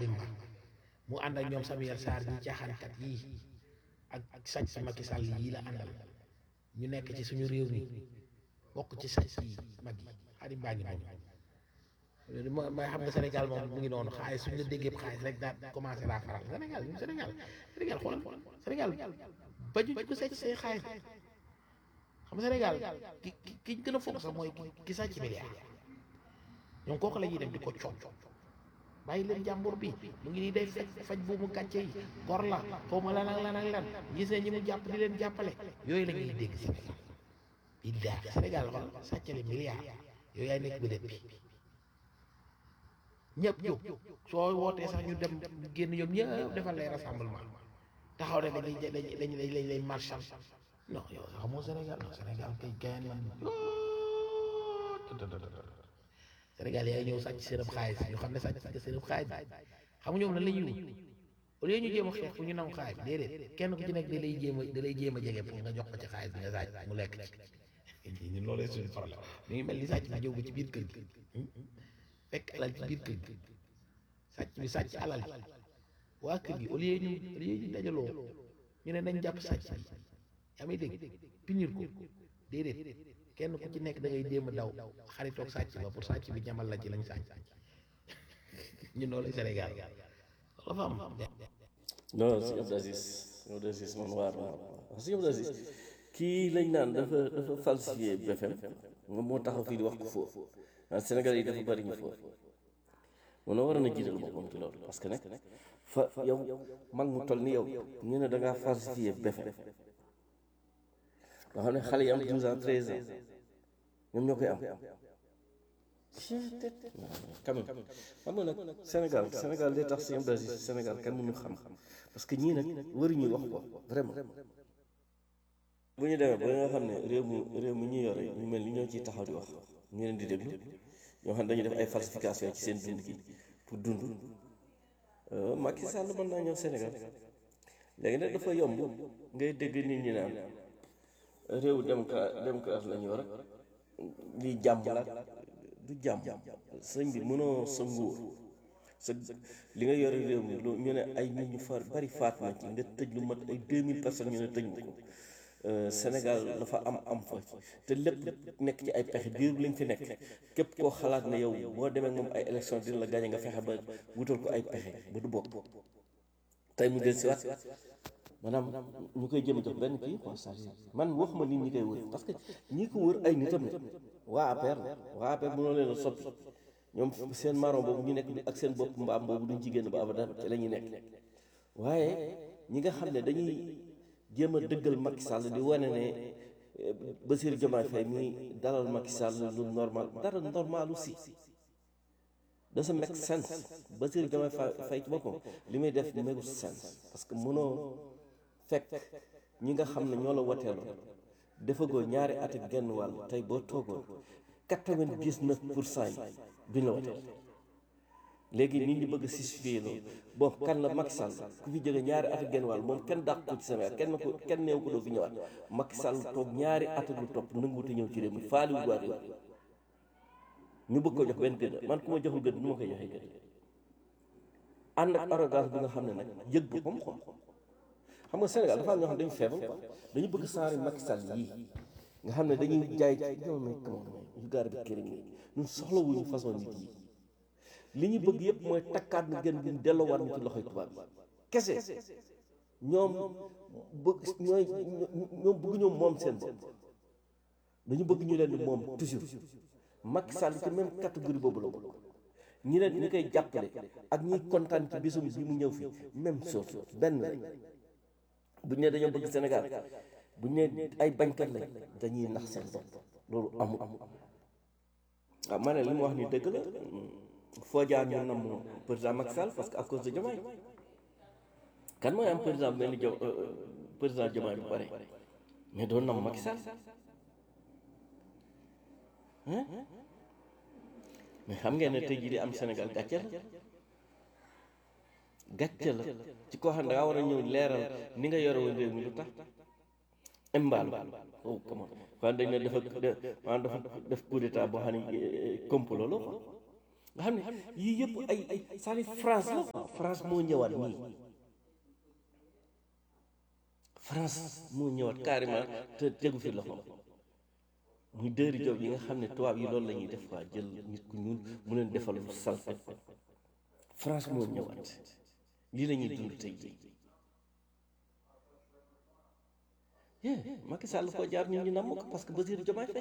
Xaadim Ba mu ànd ak ñoom Samuel Sarr ñi caaxaankat yii ak ak sàcc si Macky Sall yii la àndal ñu nekk ci suñu réew mi bokk ci sàcc yi mag yi Xaadim baa ngi noonu mooy mooy xam nga Sénégal moom mu ngi noonu xaalis suñu la déggee xaalis rek daal commencé laa faral Sénégal Sénégal Sénégal xoolal Sénégal baju ko sàcc say xaalis xam nga Sénégal ki ki ki gën a foog sax mooy ki sàcc milliard ñoom kooku la ñuy dem di ko coow bàyyi leen jàmbur bi mu ngi nii day faj faj bu mu gàcce yi gor la xaw ma lan ak lan ak lan gis ne ñi mu jàpp di leen jàppale yooyu la ñuy dégg Sénégal billaahi Sénégal xool sàccale milliard yooyu yaay nekk bëdët bi ñëpp jóg soo wootee sax ñu dem génn ñoom ñëpp defal lay rassemblement taxaw ne dañuy dañuy dañuy dañ lay marchal non yow xamoo Sénégal non Sénégal kay gayan man Sénégal yaay ñëw sàcc seenam xaalis ñu xam ne sàcc nga seenam xaalis xam nga ñoom lan la ñuy wut au lieu ñu jéem a xeex pour ñu nangu xaalis bi déedéet kenn ku ci nekk da lay jéem a da lay jéem a jege pour nga jox ko ci xaalis bi nga sàcc mu lekk ci ñun loolu suñu problème ñu ngi mel ni sàcc bi ñëw ba ci biir kër gi fekk alal ci biir kër gi sàcc bi sàcc alal ji waa kër gi au lieu ñu au lieu ñu dajaloo ñu ne nañ jàpp sàcc bi yaa may dégg pinir ko déedéet kenn ku ci nekk da ngay déem a daw xaritoog sàcc ba pour sàcc bi ñamal la ci lañ sàcc ñun loolu Sénégal loolu fa am non si Abdou Aziz si Abdou Aziz man waar waar si Abdou Aziz kii lañ naan dafa dafa falsifié BFM moom moo taxaw fii di wax ko foofu ah Sénégal yi dafa bari ñu foofu mun na waroon a jiital boppam ci loolu parce que nag fa yow mag mu toll ni yow ñu ne da ngaa falsifié BFM nga xam ne xale yi am 12 ans 13 ans ñoom ñoo koy am quand même xam nga nag Sénégal Sénégal day tax si Abdou Aziz Sénégal kenn mënu xam parce que ñii nag waruñuy wax ko vraiment bu ñu demee ba nga xam ne réew mi réew mi ñu yore ñu mel ni ñoo ciy taxaw di wax ñu leen di déglu ñoo xam ne dañuy def ay falsification ci seen dund gi pour dund Macky Sall mën naa ñëw Sénégal léegi nag dafa yomb ngay dégg nit ñi naan réew démocrate démocrate la ñu yor lii jàmm la du jàmm sëñ bi mënoo sa nguur sa li nga yore réew mi lu ñu ne ay nit ñu far bari faat na ci nga tëj lu mat ay 2000 personnes ñu ne tëj na ko Sénégal dafa am am fa te lépp nekk ci ay pexe biir lañ fi nekk képp koo xalaat ne yow boo demee moom ay élection dina la gaañ nga fexe ba wutal ko ay pexe ba du bokk tey mu del si waat maanaam ñu koy jëm a jox benn kii quoi man waxuma nit ñi koy wër parce que ñi ko wër ay nitam ne waa APR la waa APR mënoo leen a soppi ñoom seen maron boobu ñu nekk ak seen bopp mbaam boobu duñ ci génn ba abadan te la ñuy nekk waaye ñi nga xam ne dañuy jéem a dëggal Macky Sall di wane ne Bassirou Diomaye Faye mi dalal Macky Sall lu normal dara normal aussi doesn't make sense Bassirou Diomaye Faye ci boppam li muy def makes sense parce que mënoo fekk ñi nga xam ne ñoo la woteeloon defagoo ñaari at ak genn wàll tey boo toogoon quatre-vingt-dix-neuf pour cent yi duñ la woteel léegi nit ñi bëgg a justifier loolu bon kan la Macky Sall ku fi jóge ñaari at ak genn wàll moom kenn dàq ko ci Sénégal kenn ko kenn neew ko doo fi ñëwaat Macky Sall toog ñaari at ak lu topp nanguwute ñëw ci réew mi faali wu waat ñu bëgg ko jox benn gëdd man ku ma joxul gëdd nu ma koy joxee gëdd ànd ak arrogance bi nga xam ne nag yëg boppam xam xam nga Sénégal dafa am ñoo xam dañu feebal quoi dañu bëgg saari Macky Sall yii nga xam ne dañuy jaay ñoo may comment yu gaar bi këriñ yi ñun soxlawuñu façon nit yi li ñu bëgg yëpp mooy takkaat na gën bi delloowaat ñu ci loxoy tubaab bi kese ñoom bëgg ñooy ñoom bëgg ñoom moom seen bopp dañu bëgg ñu leen di moom toujours Macky Sall ci même catégorie boobu la bokk ñi leen ñi koy jàppale ak ñiy kontaan ci bésum bi mu ñëw fii même chose benn lañ bu ñu nee dañoo bëgg Sénégal bu ñu nee ay bañkat lañ dañuy nax seen bopp loolu amul waaw ma ne li mu wax ni dëgg la foo jaar ñu nam président Macky Sall parce que à cause de Diomaye kan mooy am président mel ni jo président Diomaye bu pare mais doon nam Macky Sall mais xam ngeen ne tey jii di am Sénégal gàcce la gàcce la ci koo xam ne dangaa war a ñëw leeral ni nga yore woon réew mi lu tax imbaalu oh comment kon dañ ne dafa maanaam dafa def coup d'état boo xam ne complot la quoi nga xam ne yii yëpp ay ay c'est-à-dire France la quoi France moo ñëwaat nii France moo ñëwaat carrément te tegu fi loxo muy dëri job yi nga xam ne tubaab yi loolu la ñuy def quoi jël nit ku ñuul mu leen defal lu salte France moo ñëwaat lii la ñuy dund tey jii yeah Macky Sall koo jaar ñun ñu namm ko parce que Bassirou Diomaye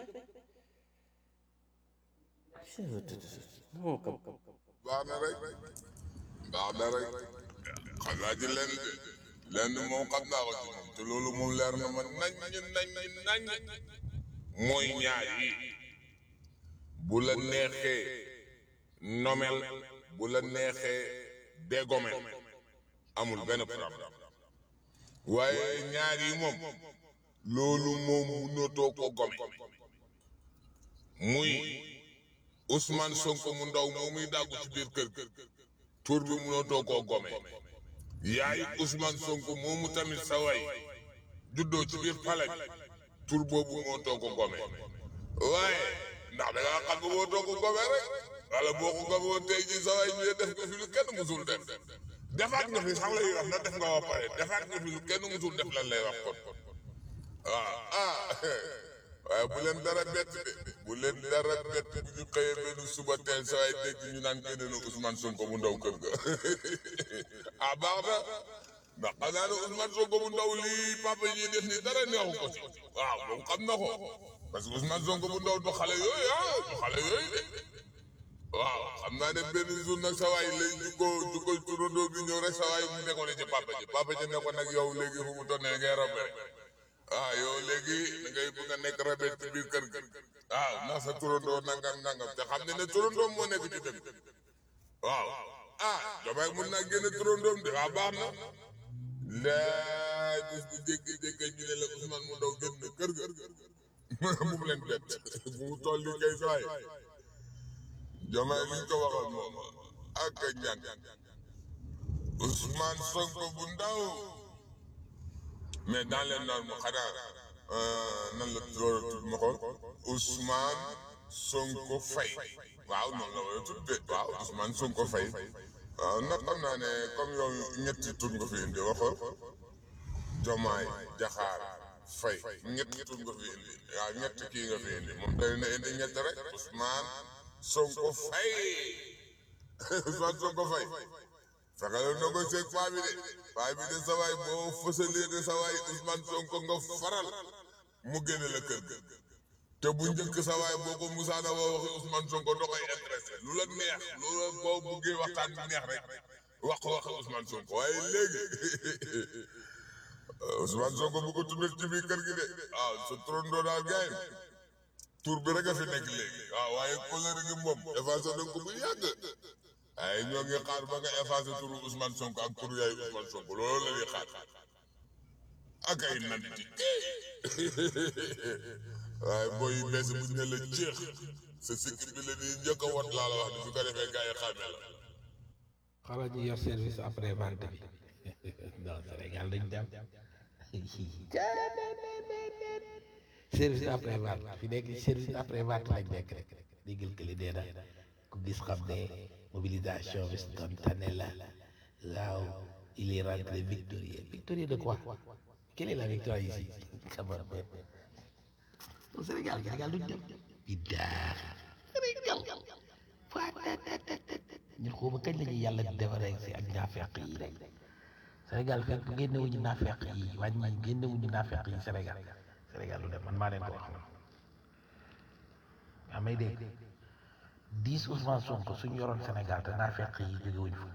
Faye non kam baax na rek baax na rek xam naa ci lenn lenn moom xam naa ko ci moom te loolu moom leer na ma nañ nañ nañ mooy ñaar yi bu la neexee nomel bu la neexee dégomel amul benn problème waaye ñaar yi moom loolu moom mënatoo ko gome muy Ousmane Sonko mu ndaw moo muy dàggu ci biir kër gi tur bi mënatoo koo gome yaay Ousmane Sonko moomu tamit sa way juddoo ci biir pale bi tur boobu mënatoo ko gome waaye ndax da ngaa xam nga mënatoo ko gome rek wala boo ko gome woon tey jii sa way ñu def nga fi lu kenn musul def defaat nga fi sax lay wax na def nga ba pare defaat nga fi lu kenn musul def lan lay wax kon waaw ah waaye bu leen dara bett de bu leen dara bett bu ñu xëyee benn suba teel saa yi dégg ñu naan génne na Ousmane Sonko mu ndaw kër ga ah baax na ndax xam naa ne Ousmane Sonko mu ndaw lii papa yi def ni dara neexu ko ci waaw moom xam na ko parce que Ousmane Sonko mu ndaw du xale yooyu ah du xale yooyu de waaw xam naa ne benn jour nag sa waay lay jukko jukko turandoo bi ñëw rek sa waay mu nekkoon ci papa ji papa ji ne ko nag yow léegi fu mu toll nii ngay rombe rek ah yow léegi da ngay bëgg a nekk rabet ci biir kër gi ah ndax sa turandoo nangam nangam te xam ne ne turandoo moo nekk ci dëgg waaw ah damay mun naa génne turandoom de waa baax na laay bis bu jékki-jékki ñu ne la Ousmane mu daw génn kër ga bu mu leen bett bu mu toll nii kay saay jamaay liñ ko waxal moom ak a ñaan Ousmane Sonko bu ndaw mais dans les normes xanaa nan la tudd ma ko Ousmane Sonko Faye waaw noonu la wala tudd de waaw Ousmane Sonko Faye waaw nag xam naa ne comme yow ñetti tur nga fi indi waxoon Jomaay Jaxaar Faye ñetti tur nga fi indi waaw ñetti kii nga fi indi moom day na indi ñett rek Ousmane Sonko Faye Ousmane Sonko Faye fexeel na ko seeg paa bi de paa bi de sa waay boo fësalee de sa waay Ousmane Sonko nga faral mu génne la kër ga te bu njëkk sa waay boo ko musaana woo waxi Ousmane Sonko da koy intéressé lu la neex lu la boo buggee waxtaan bi neex rek wax ko waxi Ousmane Sonko waaye léegi Ousmane Sonko bu ko tuddee ci biir kër gi de waaw sa turandoo daal gaay tur bi rek a fi nekk léegi waaw waaye couleur gi moom effacé na ko bu yàgg ay ñoo ngi xaar ba nga effacé turu Ousmane Sonko ak turu yaay Ousmane Sonko loolu la ñuy xaar ak ay nanditi waaye booy yu bees bu ñu ne la jeex sa sikki bi la nii njëkk a wat laa la wax ni su ko defee gars yi xàmmee la xala ñu yor service après vente bi non Sénégal dañ dem service après vente fi nekk service après vente lañ nekk rek déggal këli dee na ku gis xam ne mobilisation bi spontanée la waaw il est rentré victorieux victorieux de quoi quelle est la victoire ici Cameroun au Sénégal Sénégal duñ dem biddaa Sénégal ñun xawma kañ la ñuy yàlla di defaree si ak naafeq yi rek Sénégal fekk génnewuñu naafeq yi wàññi génnewuñu naafeq yi Sénégal Sénégal lu dem man maa leen ko wax man yaa may dégg dix Ousmane Sonko suñu yoroon Sénégal te naafeq yi jógewuñu fa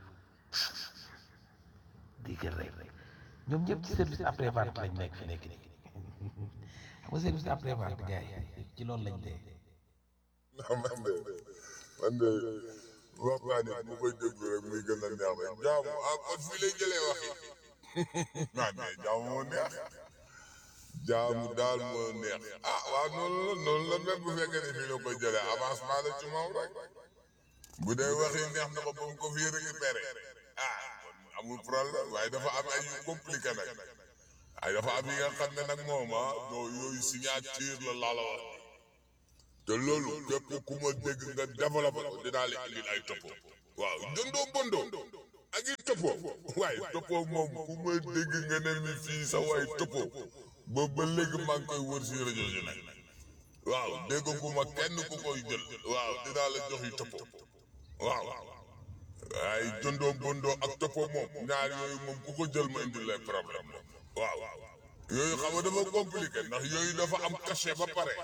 déggal rek ñoom ñëpp ci service après vente lañ nekk fi nekk nii xam nga service après vente gars yi ci loolu lañ dee non man de man de waxtaan it mu koy déglu rek muy gën a neex rek jaamu ah kon fii lay jëlee wax yi ah mais jaamu moo neex jaamu daal moo neex ah waaw noonu la noonu la même bu fekkee ne fii la koy jëlee avancement la ci moom rek bu dee wax yi neex na ko ba mu ko fii récupéré ah kon amul problème waaye dafa am ay yu compliqué nag ay dafa am yi nga xam ne nag moom ah doo yooyu signature la laa la wax te loolu képp ku ma dégg nga développé ko dinaa la indil ay topo waaw jëndoo bondoo ak i topo waaye topo moom ku ma dégg nga ne mi fii sa waay topo ba ba léegi maa ngi koy wër si rajo yi nag waaw dégg ku ma kenn ku koy jël waaw dinaa la jox yi topo waaw waaye jëndoo bondoo ak topo moom ñaar yooyu moom ku ko jël ma indil lay problème waaw yooyu xam nga dafa compliqué ndax yooyu dafa am cachet ba pare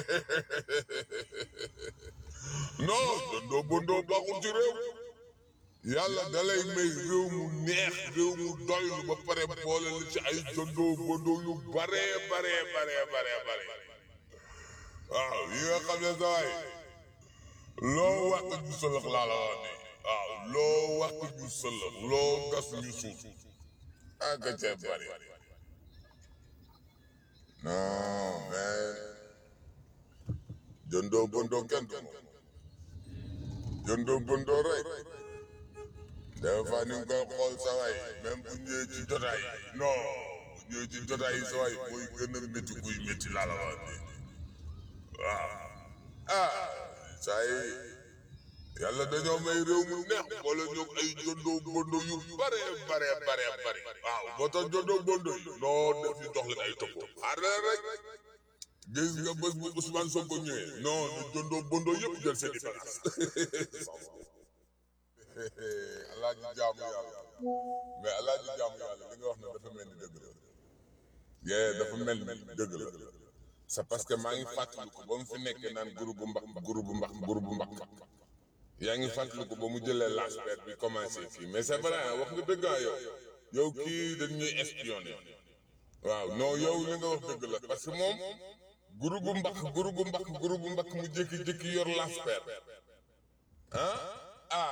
non jëndoo bondoo baaxul ci réew yàlla da lay may réew mu neex réew mu doylu ba pare boole la ci ay jëndoo bondoo yu bare bare bare bare bare waaw yi nga xam ne sawaay loo wax ñu sëlëx laa la wax ni waaw loo wax ñu sëlëx loo gas ñu suuf ak ca bari non mais jëndoo bondoo kenn du moom jëndoo bondoo rek des fois ni nga koy xool sa waay même bu ñëwee ci jotaay yi non bu ñëwee ci jotaay yi sa waay mooy gën a métti kuy métti laa la wax nii waaw ah saa yi yàlla dañoo may réew mu neex wala ñoom ay jëndoo bondoo yu bare bare bare bare waaw boo tax jëndoo bondoo yi non def ñu dox leen ay topp xaar leen rek gis nga bés bu Ousmane Sonko ñëwee non ñu jëndoo bondoo yëpp jël seen i bagages alaaji jaamu yàlla mais alaaji jaamu yàlla li nga wax ne dafa mel ni dëgg la yee dafa mel ni dëgg la c'est parce que maa ngi fàttaliku ba mu fi nekkee naan groupe mbax groupe mbax groupe mbax yaa ngi fàttaliku ba mu jëlee laspère bi commencé fii mais c'est vrai wax nga dëgg yow yow kii dañ ñuy espionné waaw non yow li nga wax dëgg la parce que moom groupe mbax groupe mbax groupe mbax mu jékki-jékki yor laspère ah ah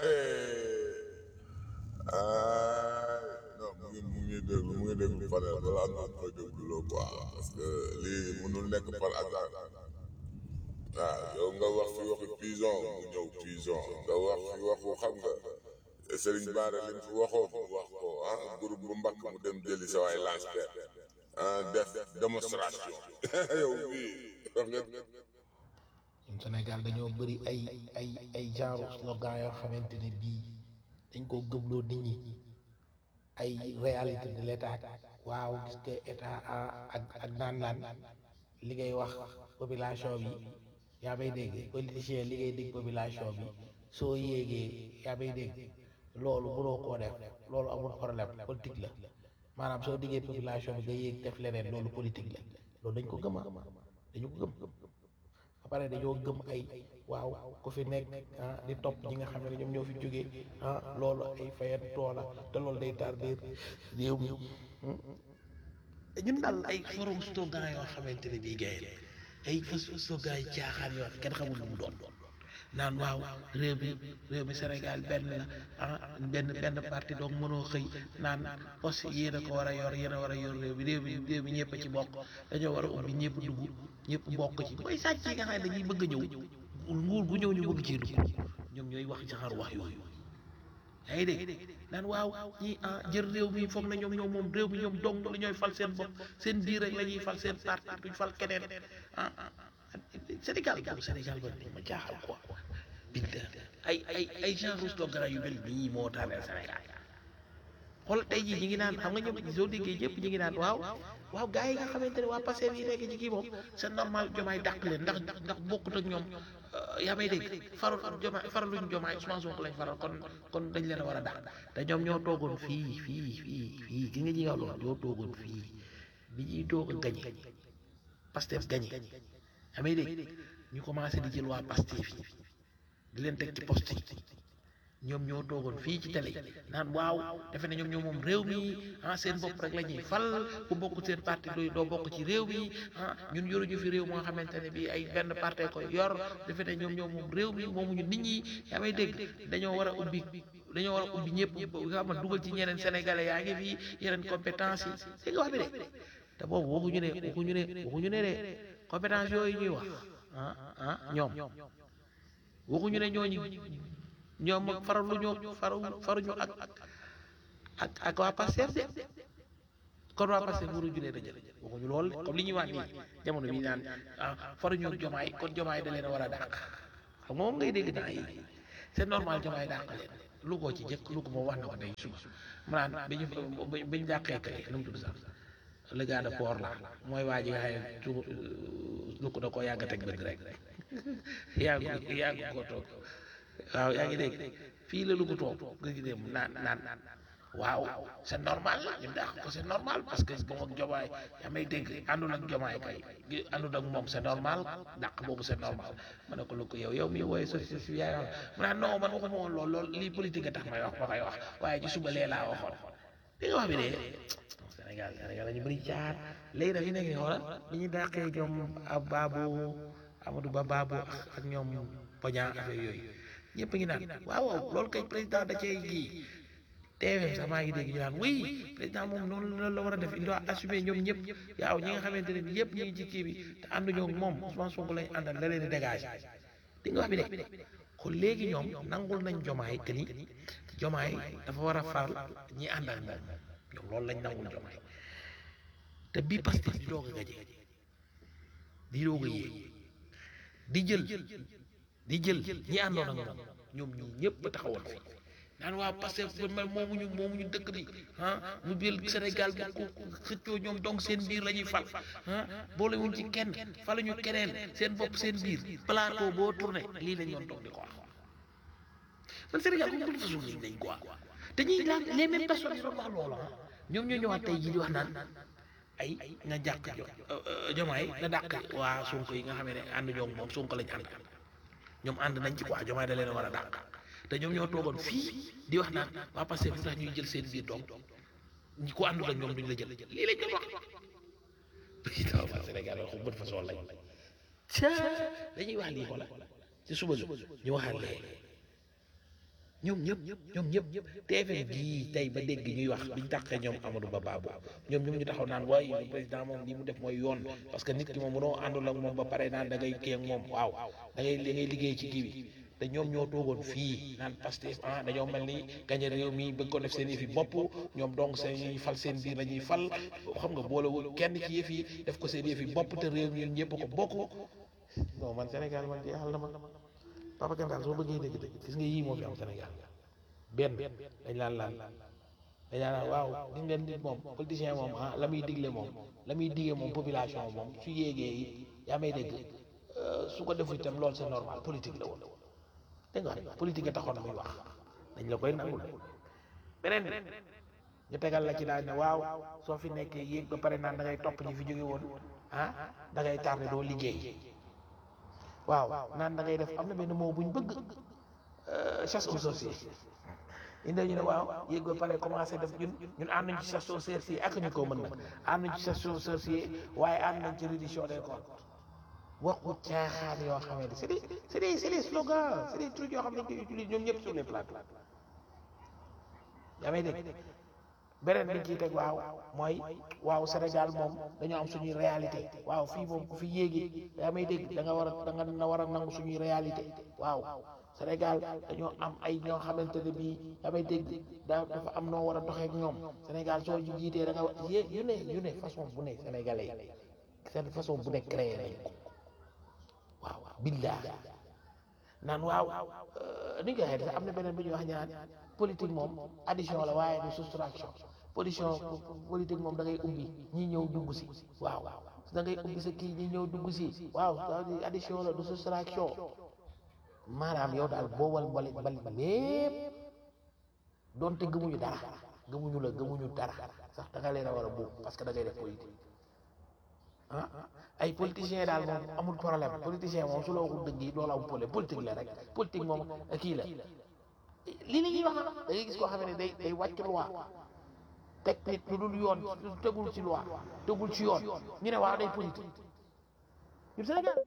ah non mu ngi mu ngi déglu mu ngi déglu panel balaa naan koy dégluloo quoi parce que lii mënul nekk par hasard waaw yow nga wax fi waxi pison mu ñëw pison nga wax fi waxu xam nga Serigne Bara lim fi waxoo mu wax ko ah groupe bu mbakk mu dem jëli sa waay lance ah def démonstration yow bii wax nga ñun Sénégal dañoo bëri ay ay ay genre slogan yoo xamante ne bii dañ koo gëmloo nit ñi ay réalité de l'état waaw gis nga état ak ak naan naan li ngay wax population bi yaa may dégg politicien li ngay dégg population bi soo yéegee yaa may dégg loolu mënoo koo def loolu amul problème politique la maanaam soo diggee population bi nga yéeg def leneen loolu politique la loolu dañ ko gëm ah dañu ko gëm ba pare dañoo gëm ay waaw ku fi nekk ah di topp ñi nga xam ne ñoom ñoo fi jógee ah loolu ay fayen toola te loolu day tardir réew mi ñun daal ay forum slogan yoo xamante ne bii gay ay fas slogan yi caaxaan yoo kenn xamul lu mu doon naan waaw réew mi réew mi Sénégal benn la ah benn benn parti donc mënoo xëy naan poste yéen a ko war a yor yéen a war a yor réew mi réew mi réew mi ñëpp a ci bokk dañoo war a ubbi ñëpp dugg ñëpp bokk ci mooy sàcc yi nga xam ne dañuy bëgg a ñëw nguur gu ñëw ñu bëgg cee dugg ñoom ñooy wax ci xar wax yooyu yaa ngi dégg naan waaw ñi ah jël réew mi foog na ñoom ñoom moom réew mi ñoom dong la ñooy fal seen bopp seen biir rek la ñuy fal seen parti duñ fal keneen ah Sénégal boobu Sénégal ba ma jaaxal quoi billa ay ay ay genre slogan yu mel nii moo taaneel Sénégal xool tey jii ñi ngi naan xam nga ñoom soo déggee ñëpp ñi ngi naan waaw waaw gars yi nga xamante ne waa Pastef yi nekk ci kii moom c'est normal jomaay dàq leen ndax ndax bokkut ak ñoom yaa may dégg faral jomaay faraluñ jomaay Ousmane Sonko lañ faral kon kon dañ leen a war a dàq te ñoom ñoo toogoon fii fii fii fii gi nga ñi nga loolu ñoo toogoon fii bi ñuy doog a gañe Pastef gañe yaa may dégg ñu commencé di jël waa Pastef yi di leen teg ci poste yi ñoom ñoo toogoon fii ci télé yi naan waaw defe ne ñoom ñoo moom réew mi ah seen bopp rek la ñuy fal ku bokk seen parti doo doo bokk ci réew mi ah ñun yoruñu fi réew moo xamante ne bii ay benn parti koy yor defe ne ñoom ñoo moom réew mi moomuñu nit ñi yaa may dégg dañoo war a ubbi dañoo war a ubbi ñëpp nga xam ne dugal ci ñeneen sénégalais yaa ngi fi yeneen compétence yi c'est nga wax bi de te boobu waxuñu ne waxuñu ne waxuñu ne de compétence yooyu ñuy wax ah ah ñoom waxuñu ne ñooñu ñoom faralu ñoo faru faruñu ak ak ak waa Pastef de kon waa Pastef waru julee da jël waxuñu lool comme li ñuy wax nii jamono bi naan ah faruñu ak jomaay kon jomaay da leen a war a dàq xam nga moom ngay dégg naa yi c'est normal jomaay dàq leen lu ko ci jëkk lu ko moom wax na ko tey suba mu naan bi ñu bi ñu dàqee kay nu mu tudd sax le gars de port la mooy waa ji nga xam ne su lu ko da koo yàgg a teg bët rek yàgg yàgg ko toog waaw yaa ngi dégg fii la lu ko toog nga gis dem naan naan waaw c'est normal ñu dàq ko c'est normal parce que moom ak jomaay yaa may dégg àndul ak jomaay kay àndul ak moom c'est normal dàq boobu c'est normal ma ne ko lu ko yow yow mi wooye société si yaay wax mu naan non man waxuma woon lool lool lii politique a tax may wax ma koy wax waaye ci suba lee laa waxoon li nga wax bi de Sénégal Sénégal ñu bëri jaar léegi nag fi nekk nii xoolal li ñu dàqee ñoom ab baabu Amadou Ba baabu ak ñoom poña affaire yooyu ñëpp ngi naan waaw waaw loolu kay président da cee kii TFM sax maa ngi dégg ñu naan oui président moom noonu loolu la war a def il doit assumer ñoom ñëpp yaaw ñi nga xamante ne yëpp ñu ngi ci kii bi te ànduñoo ak moom Ousmane Sonko lañ àndal la leen di dégager di nga wax bi de kon léegi ñoom nangul nañ jomaay que ni jomaay dafa war a faral ñi ànd ak moom ñoom loolu lañ nangul jomaay te bii Pastef di doog a gaje di doog a yéeg di jël di jël ñi àndoon ak moom ñoom ñii ñëpp taxawoon fi naan waa Pastef man moomuñu moomuñu dëkk bi ah mu biir Sénégal bi ku xëccoo ñoom donc seen biir la ñuy fal ah boolewuñ ci kenn faluñu keneen seen bopp seen biir plateau boo tourné lii lañ doon toog di ko wax man Sénégal comme de façon nit nañ quoi te ñuy la les mêmes personnes yi doon wax loolu ah ñoom ñoo ñëwaat tey jii di wax naan ay nga jàkk jo jomaay na dàq waa Sonko yi nga xam ne ànd ñoom moom Sonko lañ ànd ñoom ànd nañ ci quoi jomaay da leen war a dàq te ñoom ñoo toogoon fii di wax naan waa Pastef lu tax ñuy jël seen biir doom ñi ko àndul ak ñoom duñ la jël lii lañ doon wax président waa Sénégal wax bët façon lañ ca dañuy wax lii xoola ci suba gi ñu waxaat lee ñoom ñëpp ñoom ñëpp TFM gii tey ba dégg ñuy wax biñ tàqee ñoom Amadou Ba Babou ñoom ñoom ñu taxaw naan waaye le président moom lii mu def mooy yoon parce que nit ki moom mënoo àndul ak moom ba pare naan da ngay kii ak moom waaw da ngay da ngay liggéey ci kii bi te ñoom ñoo toogoon fii naan Pastef ah dañoo mel ni gañe réew mi bëgg ko def seen yëf yi bopp ñoom donc seen ñuy fal seen biir la ñuy fal xam nga boolewul kenn ci yëf yi def ko seen yëf yi bopp te réew mi ñun ñëpp ko bokk non man Sénégal man jeexal na ma Papa Kantar soo bëggee dégg dégg gis nga yii moo fi am Sénégal benn dañ laan laan dañ laan waaw gis ngeen nit moom politicien moom ah la muy digle moom la muy digee moom population moom su yéegee yi yaa may dégg su ko defu itam loolu c'est normal politique la woon dégg nga politique a taxoon muy wax dañ la koy nangul beneen bi ñu tegal la ci daal ne waaw soo fi nekkee yéeg ba pare naan da ngay topp ñi fi jóge woon ah da ngay tardé doo liggéey waaw naan da ngay def am na benn moo buñ bëgg chasse aux sorciers indi ñu ne waaw yéeg ba pare commencé def ñun ñun ànd nañ ci chasse aux sorciers ak ñu ko mën nag ànd nañ ci chasse aux sorciers waaye ànd nañ ci reddition des comptes waxu caaxaan yoo xamante c'est des c'est des c'est des slogans c'est des trucs yoo xam ne dañ koy utiliser ñoom ñëpp sur les plateaux yaa may dégg beneen bi ciy teg waaw mooy waaw Sénégal moom dañoo am suñuy réalité waaw fii moom ku fi yéegi yaa may dégg da nga war a da nga na war a nangu suñuy réalité waaw Sénégal dañoo am ay ñoo xamante ne bii yaa may dégg da dafa am noo war a doxee ak ñoom Sénégal soo ji jiitee da nga war yé yu ne yu ne façon bu ne sénégalais yi seen façon bu ne créé nañ ko waaw billah naan waaw ni nga waxee dafa am na beneen bi ñuy wax ñaan politique moom addition la waaye du soustraction polition politique moom da ngay ubbi ñi ñëw dugg si waaw da ngay ubbi sa kii ñi ñëw dugg si waaw addition la du soustraction maanaam yow daal boobal mbali mbali lépp doonte gëmuñu dara gëmuñu la gëmuñu dara sax da nga leen a war a boobu parce que da ngay def politique ah ay politiciens daal moom amul problème politicien moom su la waxul dëgg yi loolu am problème politique la rek politique moom kii la lii la ñuy wax da ngay gis koo xam ne day day wàcc loi teg nit lu dul yoon tegul ci loi tegul ci yoon ñu ne waaw day politique ñun Sénégal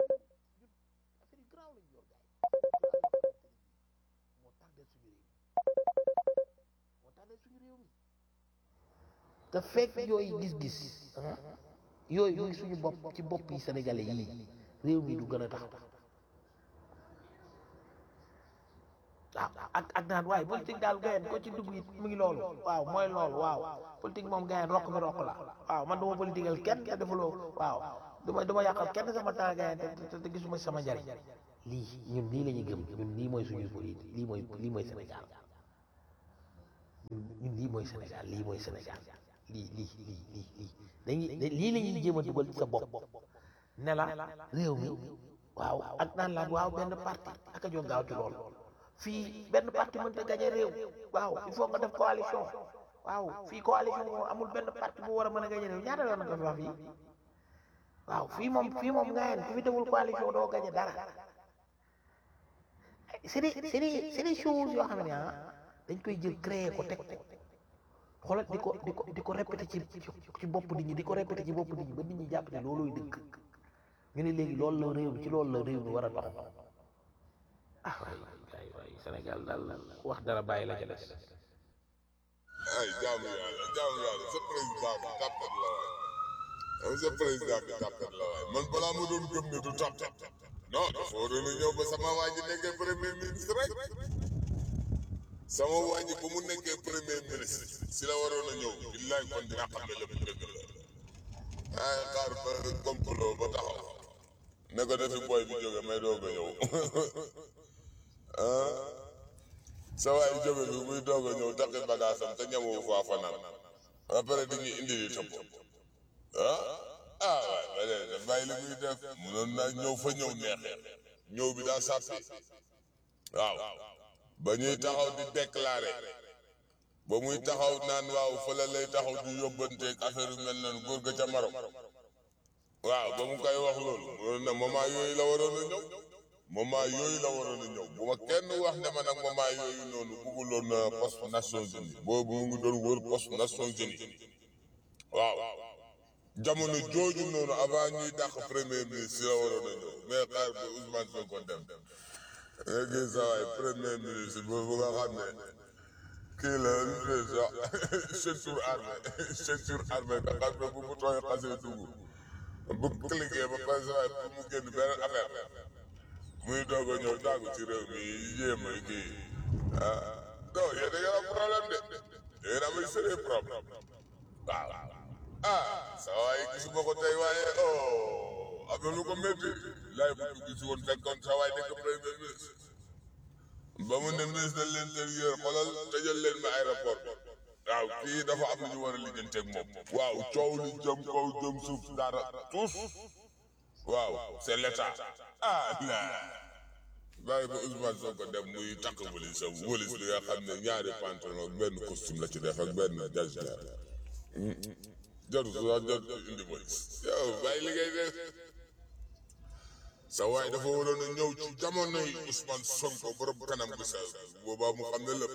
te fekk yooyu gis-gis yooyu yooyu suñu bopp ci bopp yi sénégalais yii réew mi du gën a tax waaw ak ak naan waaye politique daal gayen ko ci dugg it mu ngi loolu waaw mooy loolu waaw politique moom gayen rokk bi rokk la waaw man duma politiqueal kenn te defuloo waaw duma duma yàqal kenn sama temps gayen te te gisuma si sama njariñ lii ñun lii la ñuy gëm ñun lii mooy suñu politique lii mooy lii mooy Sénégal ñun ñun lii mooy Sénégal lii mooy Sénégal lii lii lii lii lii dañuy lii la ñuy jéem a dugal ci sa bopp ne la réew mi waaw ak naan laan waaw benn parti ak a jóg gaaw ci loolu fii benn parti mënta gañe réew waaw il faut nga def coalition waaw fii coalition moom amul benn parti bu war a mën a gañe réew ñaata yoon nga fi wax fii waaw fii moom fii moom nga yeen ku fi deful coalition doo gañe dara c'est des c'est des c'est des choses yoo xam ne ah dañ koy jël créer ko teg ko xoolal di ko di ko di ko répété ci ci bopp nit ñi di ko répété ci bopp nit ñi ba nit ñi jàpp ne loolooy dëgg ñu ne léegi loolu la réew mi ci loolu la réew mi war a dox ah waay waay waay Sénégal daal wax dara bàyyi la ca des ay jaamu yàlla jaamu yàlla sa président bi tàppet la waay yow sa président bi tàppet la waay man balaa ma doon gëm ne du tàppet non dafa waroon a ñëw ba sama waa ji nekkee premier ministre rek sama waa ji ba mu nekkee premier ministre si la waroon a ñëw billaay kon dina xam ne lépp dëgg la ay xaar ba complot ba taxaw ne ko defi booy bi jóge may doog a ñëw ah sa waay jóge bi muy doog a ñëw takki bagaasam te ñamu faa fanaan après di ñu indi di topp ah ah waay ba léegi daf bàyyi li muy def munoon naa ñëw fa ñëw neexee ñëw bi daa sàppi waaw ba ñuy taxaw di déclaré ba muy taxaw naan waaw fële lay taxaw di yóbbanteeg affaire yu mel noonu góor ga ca Maroc waaw ba mu koy wax loolu munoon na moment yooyu la waroon a ñëw moment yooyu la waroon a ñëw bu ma kenn wax ne ma nag moment yooyu noonu bugguloon poste Nations Unies boobu mu ngi doon wër poste Nations Unies waaw jamono jooju noonu avant ñuy dàq premier ministre la waroon a ñëw mais xaar ba Ousmane Sonko dem nga gis sa waay premier ministre boobu nga xam ne kii la lu tudd sax ceinture armée ceinture armée nga xam ne bu mu tooy xasee dugg bu cliqué ba pare sa waay pour mu génn beneen affaire muy doog a ñëw tàggu ci réew mi yéem a kii ah non yéen da ngeen am problème de da ngeen am ay sérieux problème waaw ah sa waay gisuma ko tey waaye oh am na lu ko métti laay bu ñu gis woon fekkoon sa waay nekk premier ministre ba mu ne ministre de l'intérieur xoolal tëjal leen ma aéroport waaw kii dafa am lu ñu war a lijjanteeg moom waaw coow li jëm kaw jëm suuf dara tous waaw c'est l'état ah la bàyyi ba Ousmane Sonko dem muy takk wëlis am wëlis bi nga xam ne ñaari pantalon ak benn costume la ci def ak benn jasneer jarul sax jarul indi wëlis yow bàyyi li ngay def sa waay dafa waroon a ñëw ci jamonoy Ousmane Sonko borom kanam gu sa boobaa mu xam ne lépp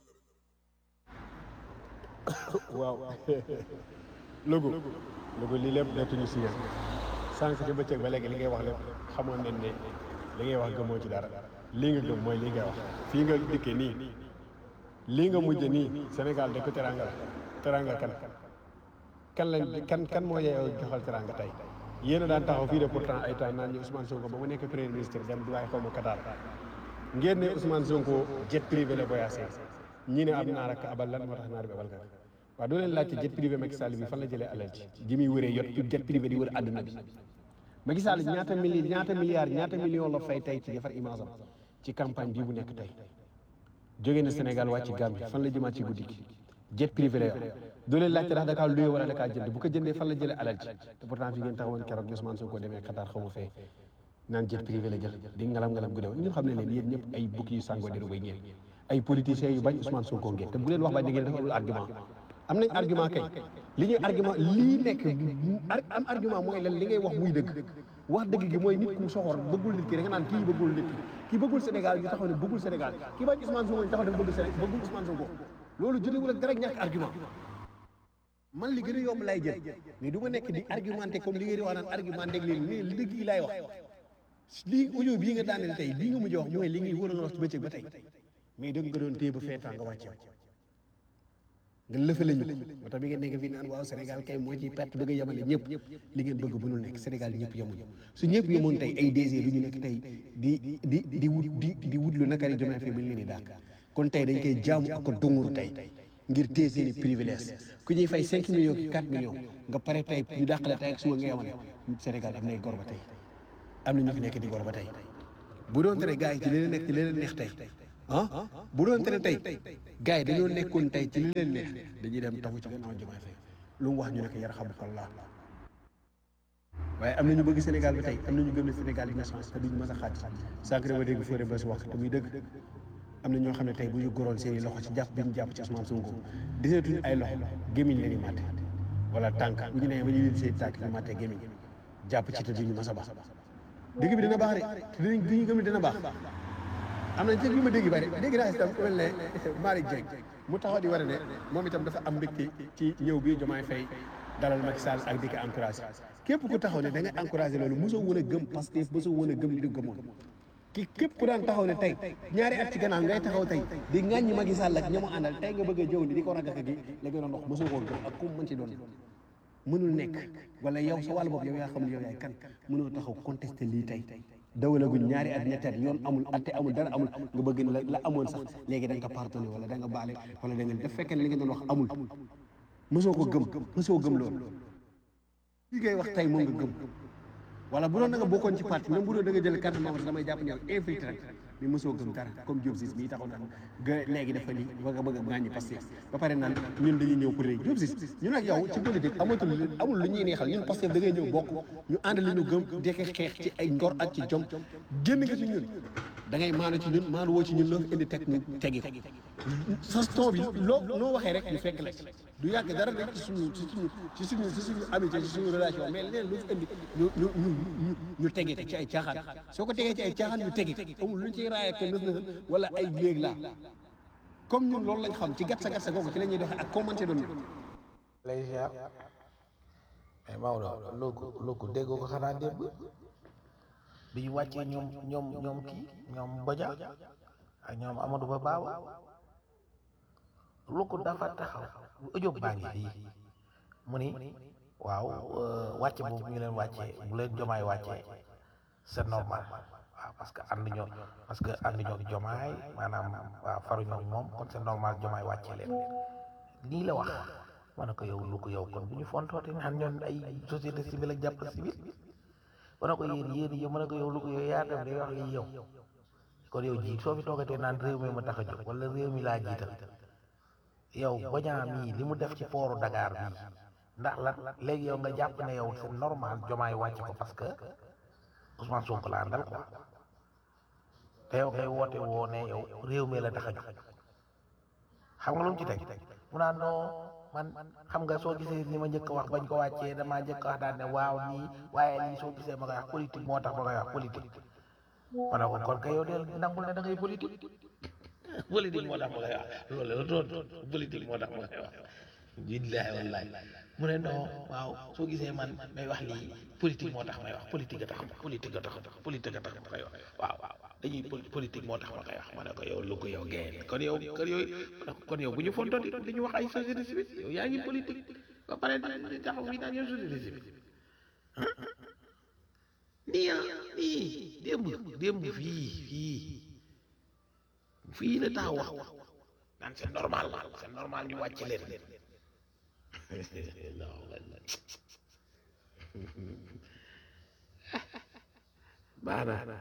waaw logo logo lii lépp nettuñu si yéen sànq ci bëccëg ba léegi li ngay wax lépp xamoon nañ ne li ngay wax gëmoo ci dara lii nga gëm mooy lii ngay wax fii nga dikkee nii lii nga mujje nii Sénégal de ko teranga la teranga kan kan lañ kan kan moo yeeyoo joxal teranga tey yéen a daan taxaw fii de pourtant ay temps naan ñu Ousmane Sonko ba mu nekk premier ministre dem Dubaï xaw ma Qatar ngeen ne Ousmane Sonko jet privé la voyagé ñii ne ab naar ak abal lan moo tax naar bi abal ka waaw doo leen laajte jet privé Macky Sall bi fan la jëlee alal ci ji muy wëree yot jet privé di wër àdduna bi Macky Sall ñaata mili ñaata milliards ñaata million la fay tey ci defar image am ci campagne bii bu nekk tey jóge na Sénégal wàcc Gambie fan la jëmaat ci guddi gi jet privé la yor doo leen laajte ndax dakaa luye wala dakaa jënd bu ko jëndee fan la jëlee alal ci te pourtant fi ngeen taxawoon keroog Ousmane Sonko demee Qatar xaw ma fee naan jet privé la jël di ngalam ngalam gu dew ñu xam ne leen yéen ñëpp ay bukki yu sàngoo deru bay ngeen ay politiciens yu bañ Ousmane Sonko ngeen te bu leen wax ba da ngeen dafa amul argument am nañ argument kay li ñuy argument lii nekk am argument mooy lan li ngay wax muy dëgg wax dëgg gi mooy nit ku soxor bëggul nit ki da nga naan kii bëggul nit ki kii bëggul Sénégal ñu taxaw ne bëggul Sénégal kii bañ Ousmane Sonko ñu taxaw ne bëggul Sénégal bëggul Ousmane Sonko loolu jotewul ak dara ñàkk argument man li gën a yomb lay jël mais du ma nekk di argumenté comme li ngeen di wax naan argumenté ak leen mais li dëgg yi laay wax lii audio bii nga daaneel tey lii nga mujj wax mooy li ngay waroon a wax ci bëccëg ba tey mais dëgg nga doon téye ba feetaan nga wàcce nga lëfale ñu moo tax bi ngeen nekk fii naan waaw Sénégal kay moo ci perte bëgg a yemale ñëpp li ngeen bëgg mënul nekk Sénégal ñëpp yemuñu su ñëpp yemoon tey ay DG du ñu nekk tey di di di wut di di wut lu nakari Diomaye Faye ba ñu leen di dàq kon tey dañ koy jaamu ak ko dunguru tey ngir téye seen i privilège ku ñuy fay 5 millions ki 4 millions nga pare tey ñu dàqale tey ak suba nga yemale Sénégal am nay gor ba tey am na ñu fi nekk di gor ba tey bu doon tere gars yi ci li leen nekk ci li leen neex tey ah bu doon tere tey gars yi dañoo nekkoon tey ci li leen neex dañuy dem taxu ci gannaaw Diomaye Faye lu mu wax ñu ne ko yarhamukallah waaye am na ñu bëgg Sénégal ba tey am na ñu gëm ne Sénégal dina changé te duñu mës a xaaj sànq dama dégg Fodé Bass wax te muy dëgg am na ñoo xam ne tey bu ñu goroon seen i loxo ci jàpp bi ñu jàpp ci Ousmane Sonko diseetuñu ay loxo gémmiñ la ñu màtte wala tànk bu ñu nee ba ñu leen seen tànk ñu màtte gémmiñ jàpp ci te duñu mës a baax dëgg bi dina baax de te dinañ duñu gëm ne dina baax am na ci li ma dégg bari dégg naa itam ku mel ne Malick Dieng mu taxaw di war ne moom itam dafa am mbégte ci ñëw bi Diomaye Faye dalal Macky Sall ak di ko encouragé képp ku taxaw ne da nga encouragé loolu mosoo woon a gëm Pastef mosoo woon a gëm li du gëmoon ki képp ku daan taxaw ne tey ñaari at ci gannaaw ngay taxaw tey di ŋàññi Macky Sall ak ñamu àndal tey nga bëgg a jëw ni di ko ragaka gi la nga doon wax mosoo koo gëm ak ku mu mën ci doon mënul nekk wala yow sa wàllu bopp yow yaa xam ne yow yaay kan mënoo taxaw contesté lii tey dawalaguñ ñaari at ñetti at yoon amul atte amul dara amul nga bëgg ne la la amoon sax léegi da nga ko pardonné wala da nga baale wala da nga def fekkee ne li nga doon wax amul mosoo ko gëm mosoo gëm loolu li ngay wax tey moom nga gëm wala bu doon da nga bokkoon ci parti même bu doon da nga jël carte membre damay jàpp ne yow infiltré rek mais mosoo gëm dara comme Diop Ciss mii taxaw naan ga léegi dafa lii ba nga bëgg a gaañi Pastef ba pare naan ñun dañuy ñëw pour léegi Diop Ciss ñun ak yow ci politique amatul amul lu ñuy neexal ñun Pastef da ngay ñëw bokk ñu ànd li ñu gëm dekke xeex ci ay ngor ak ci jom génn nga ci ñun da ngay maanu ci ñun maanu woo ci ñun loo fi indi teg ñu tegi ko sa ton bi loo noo waxee rek ñu fekk la ci du yàgg dara rek ci suñu ci suñu ci suñu ci suñu amitié ci suñu relation mais leneen lu fi indi ñu ñu ñu ñu ñu tege ko ci ay caaxaan soo ko tegee ci ay caaxaan ñu tegi ko amul lu ñu ciy raaya ko nës nësal wala ay léeg laa comme ñun loolu lañ xam ci gatsa gatsa googu ci la ñuy doxee ak commencé doon lay ziar mais Maodo loogu loogu déggoo ko xanaa démb bi ñu wàccee ñoom ñoom ñoom kii ñoom Boja ak ñoom Amadou Ba Baawa loogu dafa taxaw audio baa ngi fii mu ni waaw wàcce boobu ñu leen wàccee bu leen jomaay wàccee c'est normal waaw parce que ànd ñoo parce que ànd ñoo jomaay maanaam waaw faruñoo moom kon c'est normal jomaay wàccee leen lii la wax ma ne ko yow lu ko yow kon bu ñu fontoote naan ñoon ay société civile ak jàpp civile ma ne ko yéen yéen yow ma ne ko yow lu ko yow yaa dem day wax lii yow kon yow jiit soo fi toogatee naan réew mi ma tax a jóg wala réew mi laa jiital yow bañaa mii li mu def ci pooru Dakar bii ndax la léegi yow nga jàpp ne yow c'est normal jomaay wàcc ko parce que Ousmane Sonko la àndal quoi te yow kay woote woo ne yow réew mi la tax a jóg xam nga lu mu ci teg mu naan non man xam nga soo gisee ni ma njëkk a wax bañ ko wàccee damaa njëkk a wax daal ne waaw nii waaye lii soo gisee ma koy wax politique moo tax ma koy wax politique ma ne ko kon kay yow del nangul ne da ngay politique politique moo tax ma koy wax loolu la doon politique moo tax ma koy wax billaahi wallaahi mu ne non waaw soo gisee man may wax lii politique moo tax may wax politique a tax politique a tax politique a tax ma koy wax waaw waaw dañuy politique moo tax ma koy wax ma ne ko yow lu ko yow génn kon yow kon yow kon yow bu ñu fontoon di ñu wax ay société civile yow yaa ngi politique ba pare di taxaw fii naan yow société civile nii ah nii démb démb fii fii fii la taxaw wax naan c'est normal c'est normal ñu wàcc leen baax na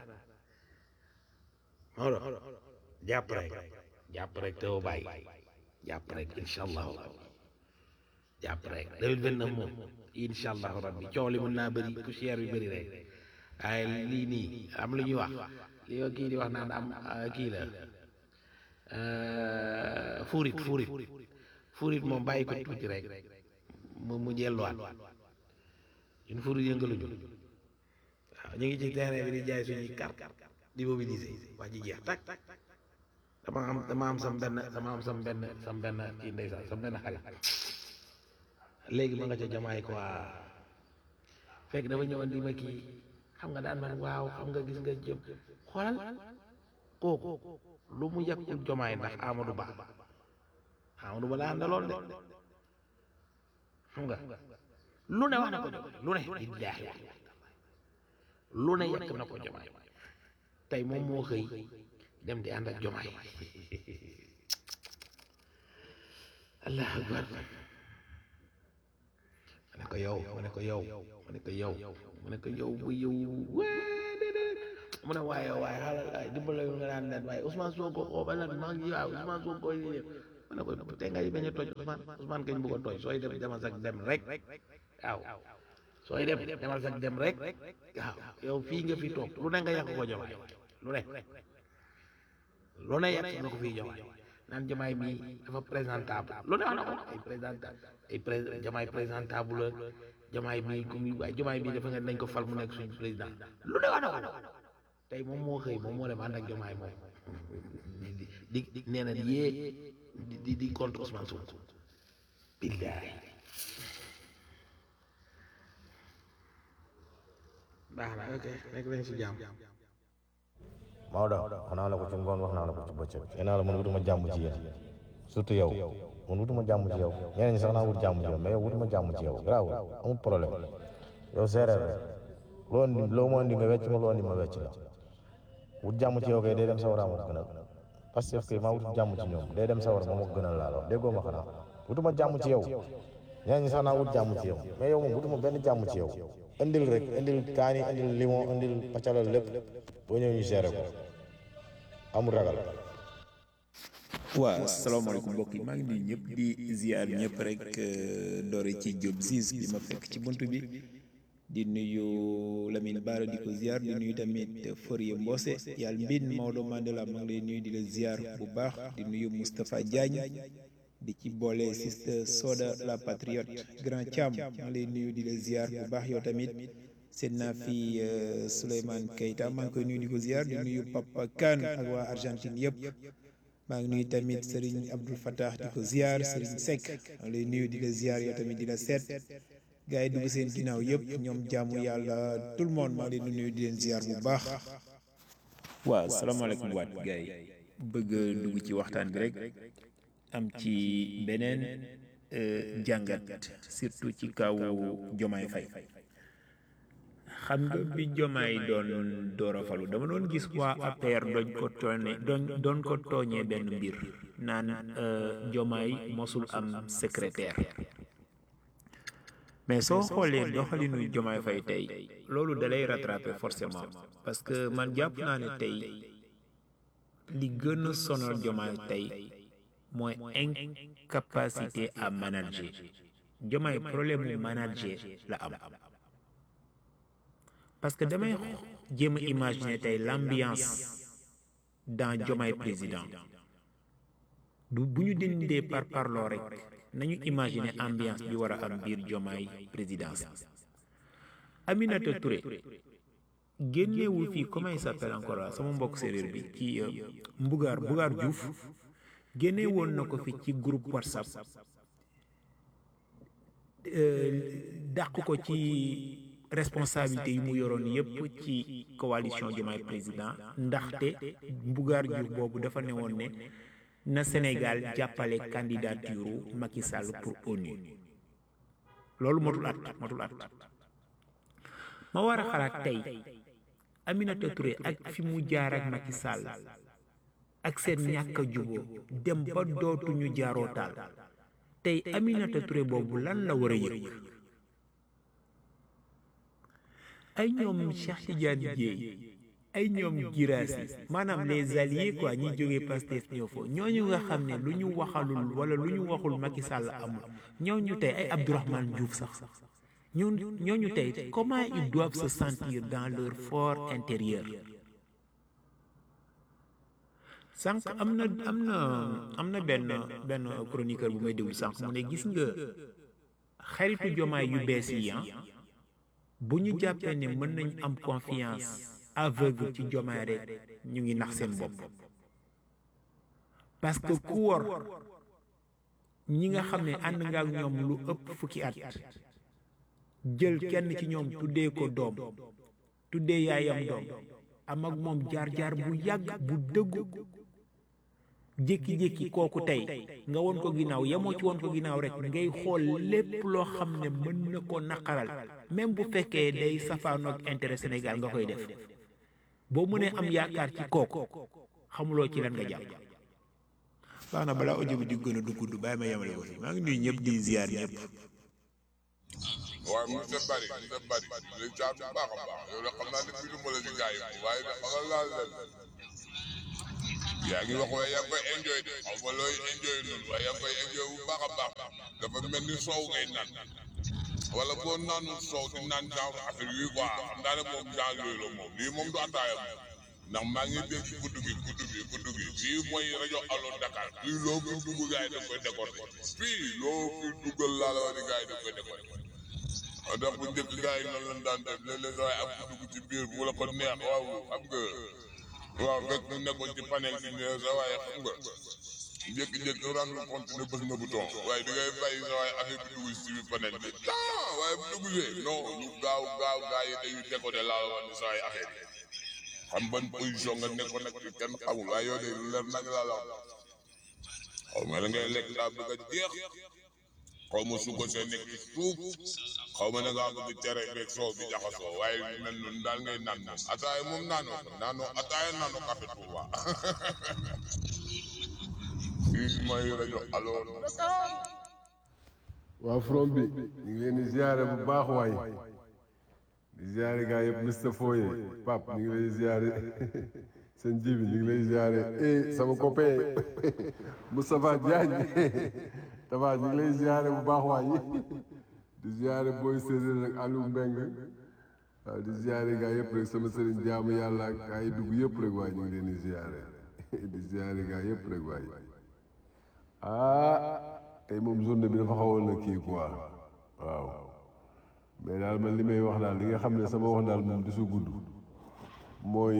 Maodo jàpp rek jàpp rek te woo bàyyi jàpp rek incha allahu jàpp rek deux mille vingt neuf moom incha allahu rabbi coow li mën naa bëri poussière bi bëri rek waaye lii nii am lu ñuy wax li yoo kii di wax naan am kii la fuurit fuurit fuurit moom bàyyi ko tuuti rek mu mu jelluwaat ñun fuurit yëngaluñu waaw ñu ngi ci terrain bi di jaay suñuy carte di mobiliser wax ji jeex tak dama am dama am sam benn dama am sam benn sam benn kii ndeysaan sam benn xale léegi ma nga ca jamaay quoi fekk dafa ñëwoon di ma kii xam nga daan man waaw xam nga gis nga jëm xoolal kooku lu mu yàqul jomaay ndax Amadou Ba Amadou Ba la àndaloon de xam nga lu ne wax na ko jomaay lu ne billaahi lu ne yàq na ko jomaay tey moom moo xëy dem di ànd ak jomaay allah akbar ma ne ko yow ma ne ko yow ma ne ko yow ma ne ko yow bu yow waa déedéet mu ne waaye waaye xaaral waaye dimbale nga naan nen waaye Ousmane Sonko xoo ba lan maa ngi waaw Ousmane Sonko yi def ma ne ko te ngay bañ a toj Ousmane Ousmane kañ bu ko toj sooy dem demal sax dem rek waaw sooy dem demal sax dem rek waaw yow fii nga fi toog lu ne nga yàq ko jomaay lu ne lu ne yàq nga ko fii jomaay naan jamaay mi dafa présentable lu ne wax na ko ay présentable ay pré jamaay présentable la jamaay mi ku muy waaye jamaay bi dafa nga nañ ko fal mu nekk suñu président lu ne wax na ko tey moom moo xëy moom moo dem ànd ak jamaay moom di di di nee na yee di di di contre Ousmane Sonko billaay baax na ok nekk nañ si jàmm Maodo wax naa la ko ci ngoon wax naa la ko ci bëccëg nee naa la man wutuma jàmm ci yéen surtout yow man wutuma jàmm ci yow ñeneen ñi sax naa wut jàmm ci yow mais yow wutuma jàmm ci yow grave amul problème yow séeréer rek loo indi loo ma indi nga wecc ma loo indi ma wecc la wut jàmm ci yow kay day dem sawara ma ko gënal parce que kay maa wut jàmm ci ñoom day dem sawara ma ma ko gënal laa la wax déggoo ma xanaa wutuma jàmm ci yow ñeneen ñi sax naa wut jàmm ci yow mais yow moom wutuma benn jàmm ci yow indil rek indil kaani indil limon indil pacalal lépp boo ñëw ñu gérer ko amul ragal waaw salaamaaleykum mbokk yi maa ngi nuyu ñëpp di ziar ñëpp rek doore ci Diop Ziz bi ma fekk ci bunt bi di nuyu Lamine Bara di ko ziar di nuyu tamit Forie Mbose yàlla mbin Maodo Mandela maa ngi lay nuyu di la ziar bu baax di nuyu Moustapha Diagne di ci boole Sister Soda la patriote Grand Thiam maa ngi lay nuyu di la ziar bu baax yow tamit seen naa fi Souleymane Keita maa ngi koy nuyu di ko ziar di nuyu Papa Kane ak waa Argentine yëpp maa ngi nuyu tamit Serigne Abdul Fattah di ko ziar Serigne Seck maa ngi lay nuyu di la ziar yow tamit di la seet gars yi dugg seen ginnaaw yëpp ñoom jaamu yàlla tout le monde maa ngi leen di nuyu di leen ziar bu baax. waaw salaamaaleykum waat gars yi bëgg dugg ci waxtaan bi rek am ci beneen jàngat surtout ci kaw Jomaay Fay. xam nga bi jomaay doon door a falu dama doon gis waa APR doñ ko tooñe doon doon ko tooñee benn mbir naan jomaay mosul am secrétaire mais soo xoolee doxalinu jomaay fay tey loolu dalay rattraper forcément parce que man jàpp naa ne tey li gën a sonal jomaay tey mooy incapacité à manager jomaay problème mu manager la am parce que damay jéem a imaginer tey l'ambiance dans Diomaye président du bu ñu dindee par parloo rek nañu imaginer ambiance bi war a am biir Diomaye présidence Aminata Touré génnewul fii comment il s'appelle encore là sama mbokk séeréer bi ci Mbugaar Mbugaar Diouf génne woon na ko fi ci groupe WhatsApp dàq ko ci responsabilité yi mu yoroon yépp ci coalition Diomaye président ndaxte Mbugaar Diouf boobu dafa ne woon ne na Sénégal jàppale candidature Macky Sall pour ONU loolu motul at motul at ma war a xalaat tey Aminata Touré ak fi mu jaar ak Macky Sall ak seen ñàkk a juboo dem ba dootuñu jaaroo taal tey Aminata Touré boobu lan la war a yëg ay ñoom Cheikh Tidiane Dièye ay ñoom Girassi maanaam les alliés quoi ñi jógee Pastef ñëw foofu ñooñu nga xam ne lu ñu waxalul wala lu ñu waxul Macky Sall amul ñooñu tey ay Abdourahmane Diouf sax ñooñu ñooñu tey comment ils doivent se sentir dans leur fort intérieur sànq am na am na am na benn benn chroniqueur bu may déglu sànq mu ne gis nga xaritu jomaay yu bees yi ah bu ñu jàppee ne mën nañ am confiance aveugle ci jomaay rek ñu ngi nax seen bopp parce que ku wor ñi nga xam ne ànd nga ak ñoom lu ëpp fukki at jël kenn ci ñoom tuddee ko doom tuddee yaayam doom am ak moom jaar-jaar bu yàgg bu dëggu jékki-jékki kooku tey nga won ko ginnaaw yemoo ci won ko ginnaaw rek ngay xool lépp loo xam ne mën na ko naqaral même bu fekkee day safaanoog intérêt Sénégal nga koy def boo mënee am yaakaar ci kooku xamuloo ci lan nga jàpp baax na balaa audio bi di gën a du gudd bàyyi ma yemale ko fi maa ngi nuyu ñëpp di ziar ñëpp waaye monsieur Bari monsieur Bari léegi jaar bu baax a baax yow de xam naa ne bii du ma la si gars yi waaye de xamal laa leen yaa ngi wax waaye yaa ngi koy enjoy de xaw ma looy enjoy noonu waaye yaa ngi koy enjoy bu baax a baax dafa mel ni soow ngay naan wala boo naanul soow di naan genre affaire yi quoi xam naa ne moom genre yooyu la moom lii moom du ataaya moom ndax maa ngi dégg guddi gi guddi gi guddi gi fii mooy rajo Allo Dakar fii loo fi dugg gars yi da koy décorté fii loo fi duggal laa la wax ni gars yi da koy décorté waaw donc bu njëkk gars yi noonu lañ daan def léeg-léeg waaye am ku dugg ci biir bu la ko neex waaw xam nga waaw fekk mu nekkoon ci panel bi ne sa waaye xam nga jékki-jékki rendre compte ne bës na bouton waaye da ngay bàyyi sa waaye affaire bi dugg ci biir panel bi ah waaye bu dugg see non ñu gaaw gaaw gars yi dañuy décoder laa la wax ni sa waaye affaire yi xam ban position nga nekkoon nag kenn xamul waaye yow de lu leer nag laa la wax xaw ma la ngay lekk daa bëgg a jeex xaw ma suukar see nekk ci suuf xaw ma ne ngaa bëgg cere beeg soow bi jaxasoo waaye lu mel noonu daal ngay naan moom ataaya moom naanoo ko naanoo ataaya naanoo café Touba fii mooy rajo Allo Dakar waa from bi ñu ngi leen di ziare bu baax waay di ziare gaa yëpp Mr Foye Pape ñu ngi lay ziare seen ji bi ñu ngi lay ziare eh sama copain Moustapha Diagne Tafa ñu ngi lay ziare bu baax waay di ziare booy séeréer ak Aliou Mbengue waaw di ziare gaa yëpp rek sama sëriñ jaamu yàlla ak gaa yi dugg yëpp rek waay ñu ngi leen di ziare di ziare gaa yëpp rek waay ah tey moom journée bi dafa xawoon na kii quoi waaw mais daal man li may wax daal li nga xam ne sama wax daal moom du su gudd mooy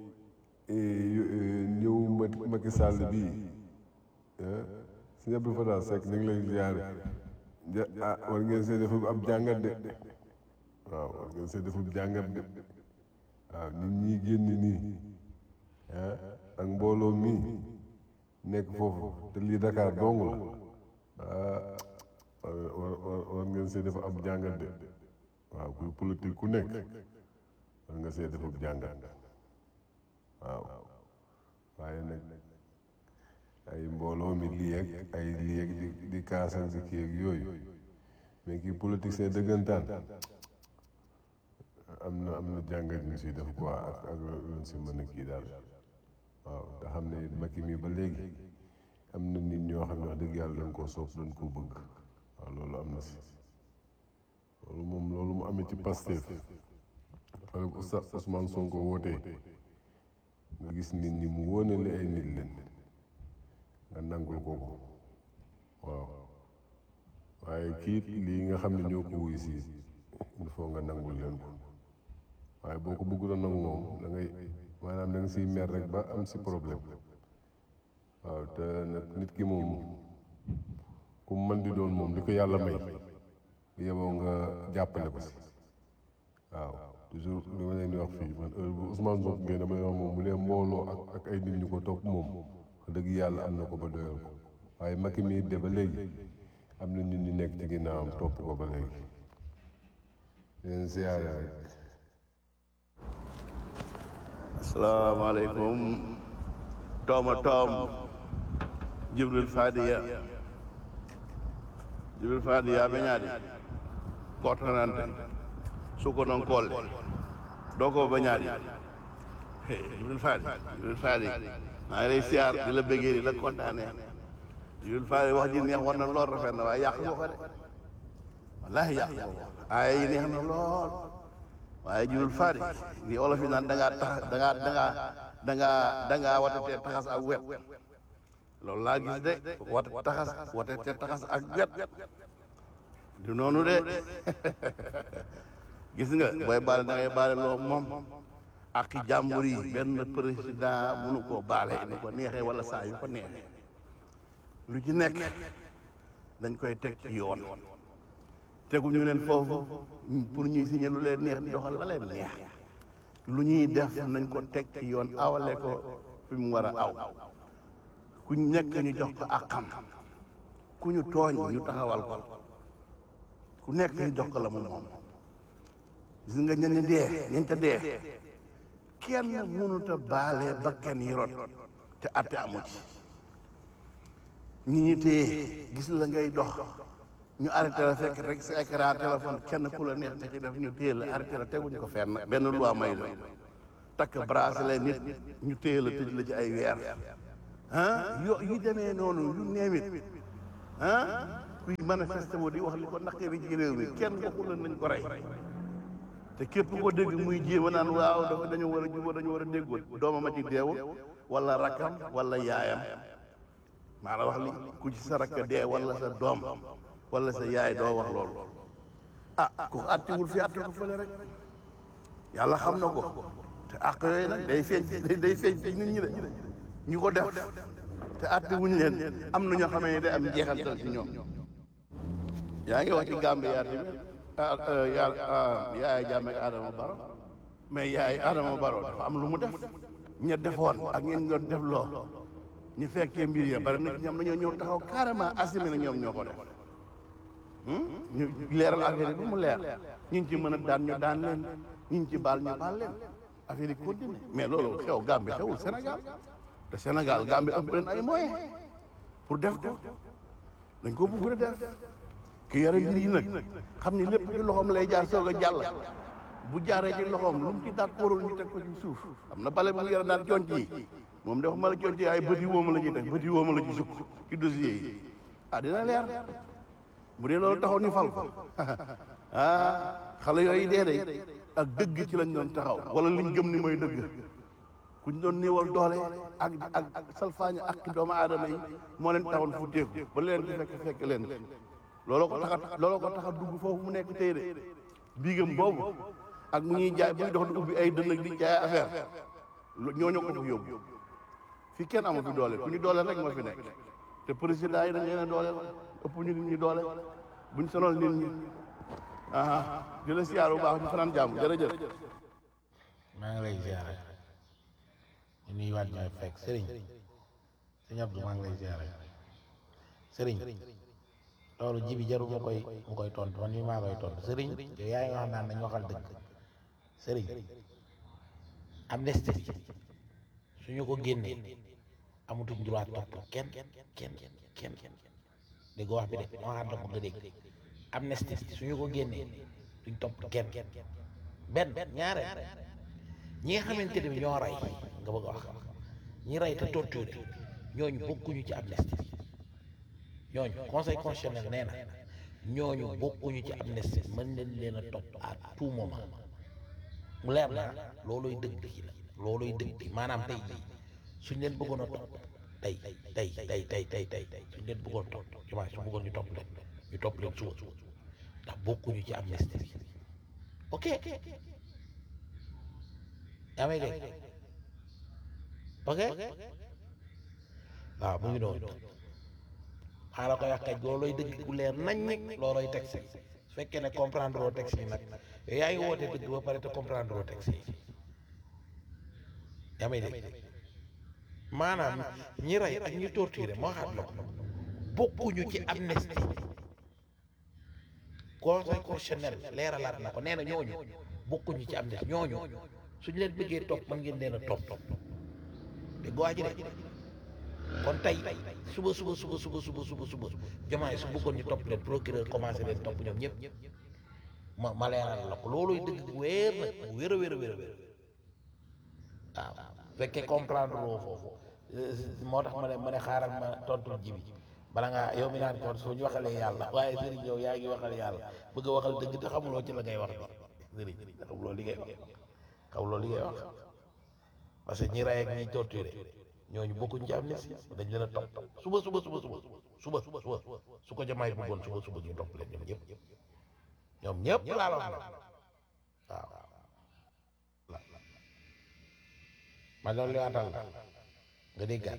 ñëw Macky Sall bii sëñ Abdou Fatah Seck ñu ngi lay ziare ah war ngeen see def ab jàngat de waaw war ngeen see def ab jàngat de waaw nit ñi génn nii ah ak mbooloo mii nekk foofu te lii Dakar dong la ah war war war ngeen see def ab jàngat de waaw kuy politique ku nekk war nga see def ab jàngat waaw waaye nag ay mbooloo mi lii ak ay lii ak di di kaasal si kii ak yooyu mais kii politicien dëggantaan am na am na jàngat ñu si def quoi ak ak luñ si mën a kii daal waaw te xam ne Macky mi ba léegi am na nit ñoo xam ne wax dëgg yàlla dañ koo soob dañ koo bëgg waaw loolu am na si loolu moom loolu mu amee ci Pastef wala ko Oustaz Ousmane Sonko wootee nga gis nit ñi mu wóonale ay nit leen nga nangul ko ko waaw waaye kiit lii nga xam ne ñoo ko wuy si il faut nga nangul leen ko waaye boo ko bëggul a nangu moom da ngay maanaam da nga siy mer rek ba am si problème waaw te nag nit ki moom ku mën di doon moom li ko yàlla may yeboo nga jàppale ko si waaw toujours li ma leen di wax fii man heure bu Ousmane Sonko ngeen dama leen wax moom bu dee mbooloo ak ak ay nit ñu ko topp moom wax dëgg yàlla am na ko ba doyal ko waaye Macky mii de ba léegi am na nit ñu nekk ci ginnaawam topp ko ba léegi leen siyaare rek asalaamaaleykum tooma toom jibril fadiya jibril fadiya ɓe ñaadi kortanante suko noon kolle dow ko ɓe ñaadi jibril fadi jibril fadi maa ngi lay siyaar di la bëggee di la kontaane jibril fadi wax ji neex war na lool rafet na waaye yàq nga ko de wallahi yàq nga ko ay yi neex na lool waaye jibril fadi li olof yi naan da ngaa tax da ngaa da ngaa da ngaa da ngaa watatee taxas ak wet loolu laa gis de wat taxas watatee taxas ak wet du noonu de gis nga booy baale da ngay baale loo moom ak jàmbur yi benn président munu koo baale ni ko neexee wala saa yu ko neexee lu ci nekk dañ koy teg ci yoon teguñu leen foofu pour ñuy signé lu leen neex di doxal la leen neex lu ñuy def nañ ko teg ci yoon awale ko fi mu war a aw ku nekk ñu jox ko àqam ku ñu tooñ ñu taxawal ko ku nekk ñu jox ko la mu moom gis nga ñenn dee ñeent a dee kenn mënut a baale ba kenn yi rot te atte amu ci ñi ñi téye gis la ngay dox ñu arrêté la fekk rek sa écran téléphone kenn ku la neex te ci def ñu téye la arrêté la teguñu ko fenn benn loi may la takk bracelet nit ñu téye la tëj la ci ay weer ah yo yu demee noonu yu neemit ah kuy manifesté wu di wax li ko naqari ci réew mi kenn waxul la nañ ko rey te képp ko dégg muy jéem a naan waaw dafa dañu war a jubóo dañu war a déggoo doomam a ci deewul wala rakkam wala yaayam maa la wax li ku ci sa rakk dee wala sa doom wala sa yaay doo wax loolu ah ku àttiwul fi àtte ko fële rek yàlla xam na ko te àq yooyu nag day feeñ day feeñ ci nit ñi de ñu ko def te àtte wuñ leen am na ñoo xamee ne day am jeexantal ci ñoom yaa ngi wax ci Gambie yaa tamit ah yaa yaay jàmme ak Adama Baro mais yaay Adama Baro dafa am lu mu def ña defoon ak ñeen doon def loo ñu fekkee mbir ya bari na ci ñoom dañoo ñëw taxaw carrément assumé na ñoom ñoo ko def ñu leeral affaire yi bu mu leer ñu ngi ci mën a daan ñu daan leen ñu ngi ci baal ñu baal leen affaire yi continue mais loolu xew Gambie xewul Sénégal te Sénégal Gambie ëpp leen ay moyens pour def ko dañ ko bëgg a def ki yore mbir yi nag xam ni lépp ci loxoom lay jaar soog a jàll bu jaaree ci loxoom lu mu ci daat kóorul ñu teg ko ci suuf am na bale bu mu yore daan conc yi moom dafa ma la conc yi ay bëti wooma la ñuy teg bëti wooma la ci sukk ci dossier yi ah dina leer bu dee loolu taxaw ni fal ko ah xale yooyu dee de ak dëgg ci lañ doon taxaw wala liñ gëm ni mooy dëgg kuñ doon néewal doole ak ak ak salfaañe ak doomu aadama yi moo leen taxoon fu teeku ba leen di fekk fekk leen looloo ko taxa looloo ko taxa dugg foofu mu nekk tey de biigam boobu ak mu ñuy jaay buy dox di ubbi ay dënn ak di jaay affaire ñooñu ko fi yóbbu fii kenn amu fi doole ku ñu doole rek moo fi nekk te président yi dañ leen a doole ëpp ñu nit ñi doole buñ sonal nit ñi aha di la siyaar bu baax ñu fanaan jàmm jërëjëf maa ngi lay ziare ñu nuyuwaat ñooy fekk sëriñ sëñ Abdou maa ngi lay ziare sëriñ loolu ji bi jarul mu koy mu koy tontu man mii maa koy tontu sëriñ yow yaa ngi wax naan nañ waxal dëgg sëriñ amnistie suñu ko génnee amatuñ droit topp kenn kenn kenn dégg wax bi de ma waxaat la ko nga dégg amnistie suñu ko génnee duñ topp kenn benn ñaareel ñi nga xamante ne bi ñoo rey nga bëgg a wax ñi rey te torturé ñooñu bokkuñu ci amnistie ñooñu conseil constitutionnel nee na ñooñu bokkuñu ci amnistie mën nañ leen a topp à tout moment mu leer na looloy dëgg gi la looloy dëgg gi maanaam tey jii suñ leen bëggoon a topp tey tey tey tey tey tey tey suñ leen bëggoon topp jumaa su bëggoon ñu topp leen ñu topp leen suba ndax bokkuñu ci amnistie bi ok yaa may dégg ok waaw mu ngi noonu xaa la koy wax kaj looloy dëgg ku leer nañ looloy texte su fekkee ne comprendre loo texte yi nag yow yaa ngi woote dëgg ba pare te comprendre loo texte yi yaa may dégg maanaam ñi rey ak ñi torturé moo xaat la ko bokkuñu ci amnistie conseil constitutionnel leeralaat na ko nee na ñooñu bokkuñu ci amnistie ñooñu suñ leen bëggee topp mën ngeen leen a topp te goo ji de kon tey suba suba suba suba suba suba suba jomaay su bëggoon ñu topp leen procureur commencé leen topp ñoom ñëpp ma ma leeral la ko looluy dëgg bu wéer nag bu wér a wér a wér a wér waaw fekkee comprendre loo foofu moo tax ma ne ma ne xaaral ma tontul ji bi bala ngaa yow mi naan kon soo ñu waxalee yàlla waaye sëriñ yow yaa ngi waxal yàlla bëgg a waxal dëgg te xamuloo ci la ngay wax bi sëriñ xamuloo li ngay wax xamuloo li ngay wax parce que ñi rey ak ñi torturé ñooñu bokkuñ ci amnistie dañ leen a topp suba suba suba suba suba suba suba su ko jamaay bëggoon suba suba ñu topp leen ñoom ñëpp ñoom ñëpp laa la wax nag waaw ma doon li waatal la nga déggaat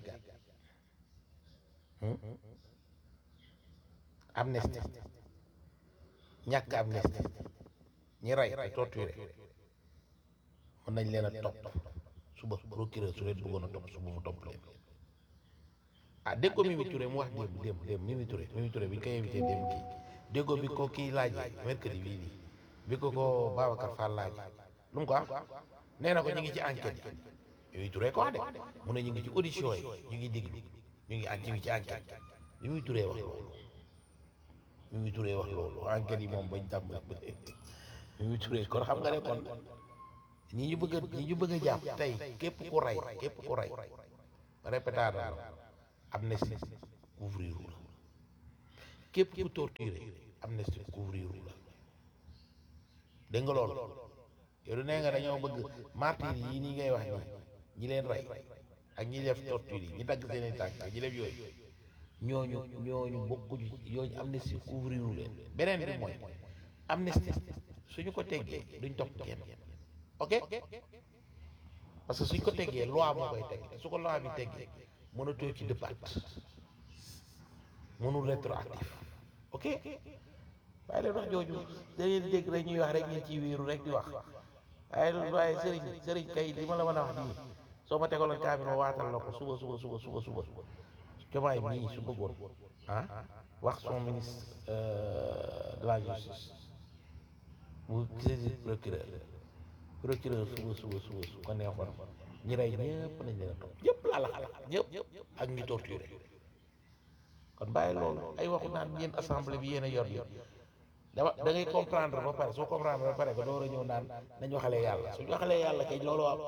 amnistie ñàkk amnistie ñi rey ay torturé mën nañ leen a topp suba procureur su leen bëggoon a topp suba mu topp leen ah dégg ko Mimi Touré mu wax démb démb démb Mimi Touré Mimi Touré bi ñu koy invité démb kii dégg ko bi ko kii laajee mercredi bii nii bi ko ko Babacar Fall laajee lu mu ko wax nee na ko ñu ngi ci enquête yi Mimi Touré ko wax de mu ne ñu ngi ci audition yi ñu ngi déglu ñu ngi ñu ngi ci enquête bi muy turee wax loolu bi muy turee wax loolu enquête yi moom bañ tàmm bi muy turee kon xam nga ne kon ñi ñu bëgg a ñi ñu bëgg a jàpp tey képp ku rey képp ku rey répétard amnistie couvrir la képp ku torturé amnistie couvrir la dégg nga loolu yow du nee nga dañoo bëgg martyr yi nii ngay wax nii ñi leen rey ak ñi def torture yi ñi dagg seeni tànk ñi def yooyu ñooñu ñooñu bokkuñu ñooñu amnistie couvrir leen beneen bi mooy amnistie suñu ko teggee duñ topp kenn ok parce que suñ ko teggee loi moo koy teg su ko loi bi teggee mënatoo ci dëppaat mënul rétroactif ok waaye leen wax jooju da ngeen di dégg rek ñuy wax rek ngeen ciy wéeru rek di wax waaye waaye sëriñ sëriñ kay li ma la mën a wax nii soo ma tegaloon kaamil ma waatal la ko suba suba suba suba suba jomaay mii su bëggoon ah wax son ministre de la justice mu saisir procureur procureur suba suba suba su ko neexoon ñi rey ñëpp nañ leen a topp ñëpp laa la xalaat ñëpp ak ñi torturé kon bàyyi loolu ay waxu naan yéen assemblée bi yéen a yor yor dama da ngay comprendre ba pare soo comprendre ba pare nga door a ñëw naan nañ waxalee yàlla suñu waxalee yàlla kay loolu am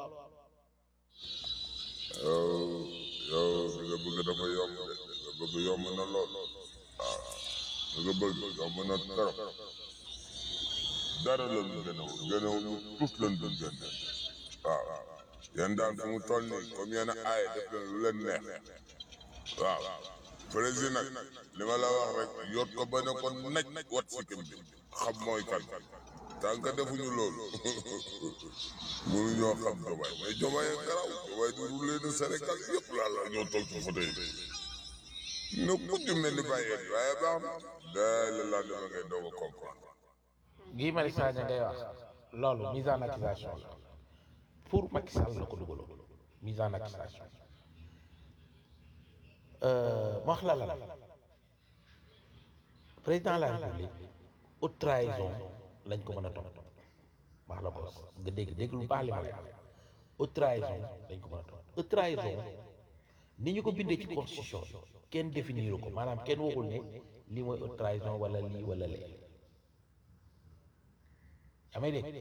yow yow li nga bëgg dafa yomb de li nga bëgg yomb na lool waaw li nga bëgg yomb na trop dara la ñu gën a gën a tous lañ doon gën waaw yéen daal fu mu toll nii comme yéen a aaye def leen lu leen neex waaw président nag li ma la wax rek yot ko ba ne ko naj wat sikkim bi xam mooy kan tant que defuñu loolu mënu ñoo xam jomaay mais jomaay garaw jomaay di rouler de Sénégal yëpp laa la ñoo toog ci fauteuil bi no ku di mel ni bàyyee di waaye baax na daay la laa dama ngay doog a comprendre Guy Marius Sagna ngay wax loolu mise en accusation la pour Macky Sall la ko dugaloon mise en accusation ma wax la la président de la république haute trahison lañ ko mën a topp wax la ko nga dégg dégg lu baax li ma lay wax haute trahison lañ ko mën a topp haute trahison ni ñu ko bindee ci constitution kenn définir ko maanaam kenn waxul ne lii mooy haute trahison wala lii wala lee yaa may dégg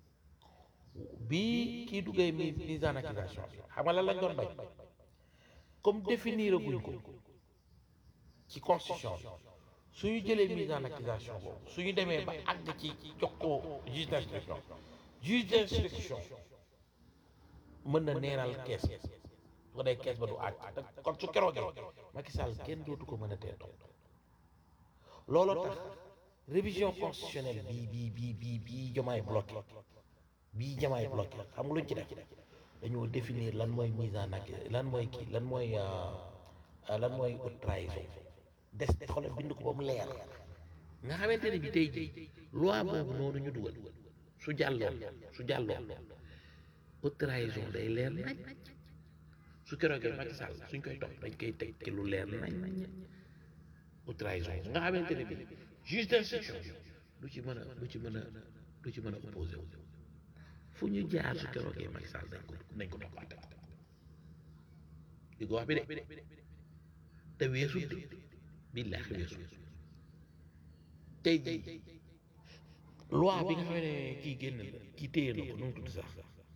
bii kii duggee mi mise en accusation xam nga lan lañ doon bañ comme définir guñ ko ci constitution bi suñu jëlee mise en accusation boobu suñu demee ba àgg ci jox ko juge d'instruction juge d'instruction mën na neenal kees su ko dee kees ba du àgg te kon su keroogee Macky Sall kenn dootu ko mën a tee topp looloo tax révision constitutionnelle bii bii bii bii bii jomaay bloqué bii jamaay bloqué xam nga luñ ci def dañoo définir lan mooy mise en accusation lan mooy kii lan mooy lan mooy haute trahison des de xoolal bind ko ba mu leer nga xamante ne bi tey jii loi boobu noonu ñu dugal su jàlloon su jàlloon haute trahison day leer nañ su keroogee Macky Sall suñ koy topp dañ koy teg ci lu leer nañ haute trahison nga xamante ne bi juge d'instruction du ci mën a du ci mën a du ci mën a opposé wu fu ñu jaar su keroogee Macky Sall dañ ko nañ ko toppaate di ko wax bi de te weesu de billaahi weesu tey jii loi bi nga xam ne kii génn la kii téye na ko nu mu tudd sax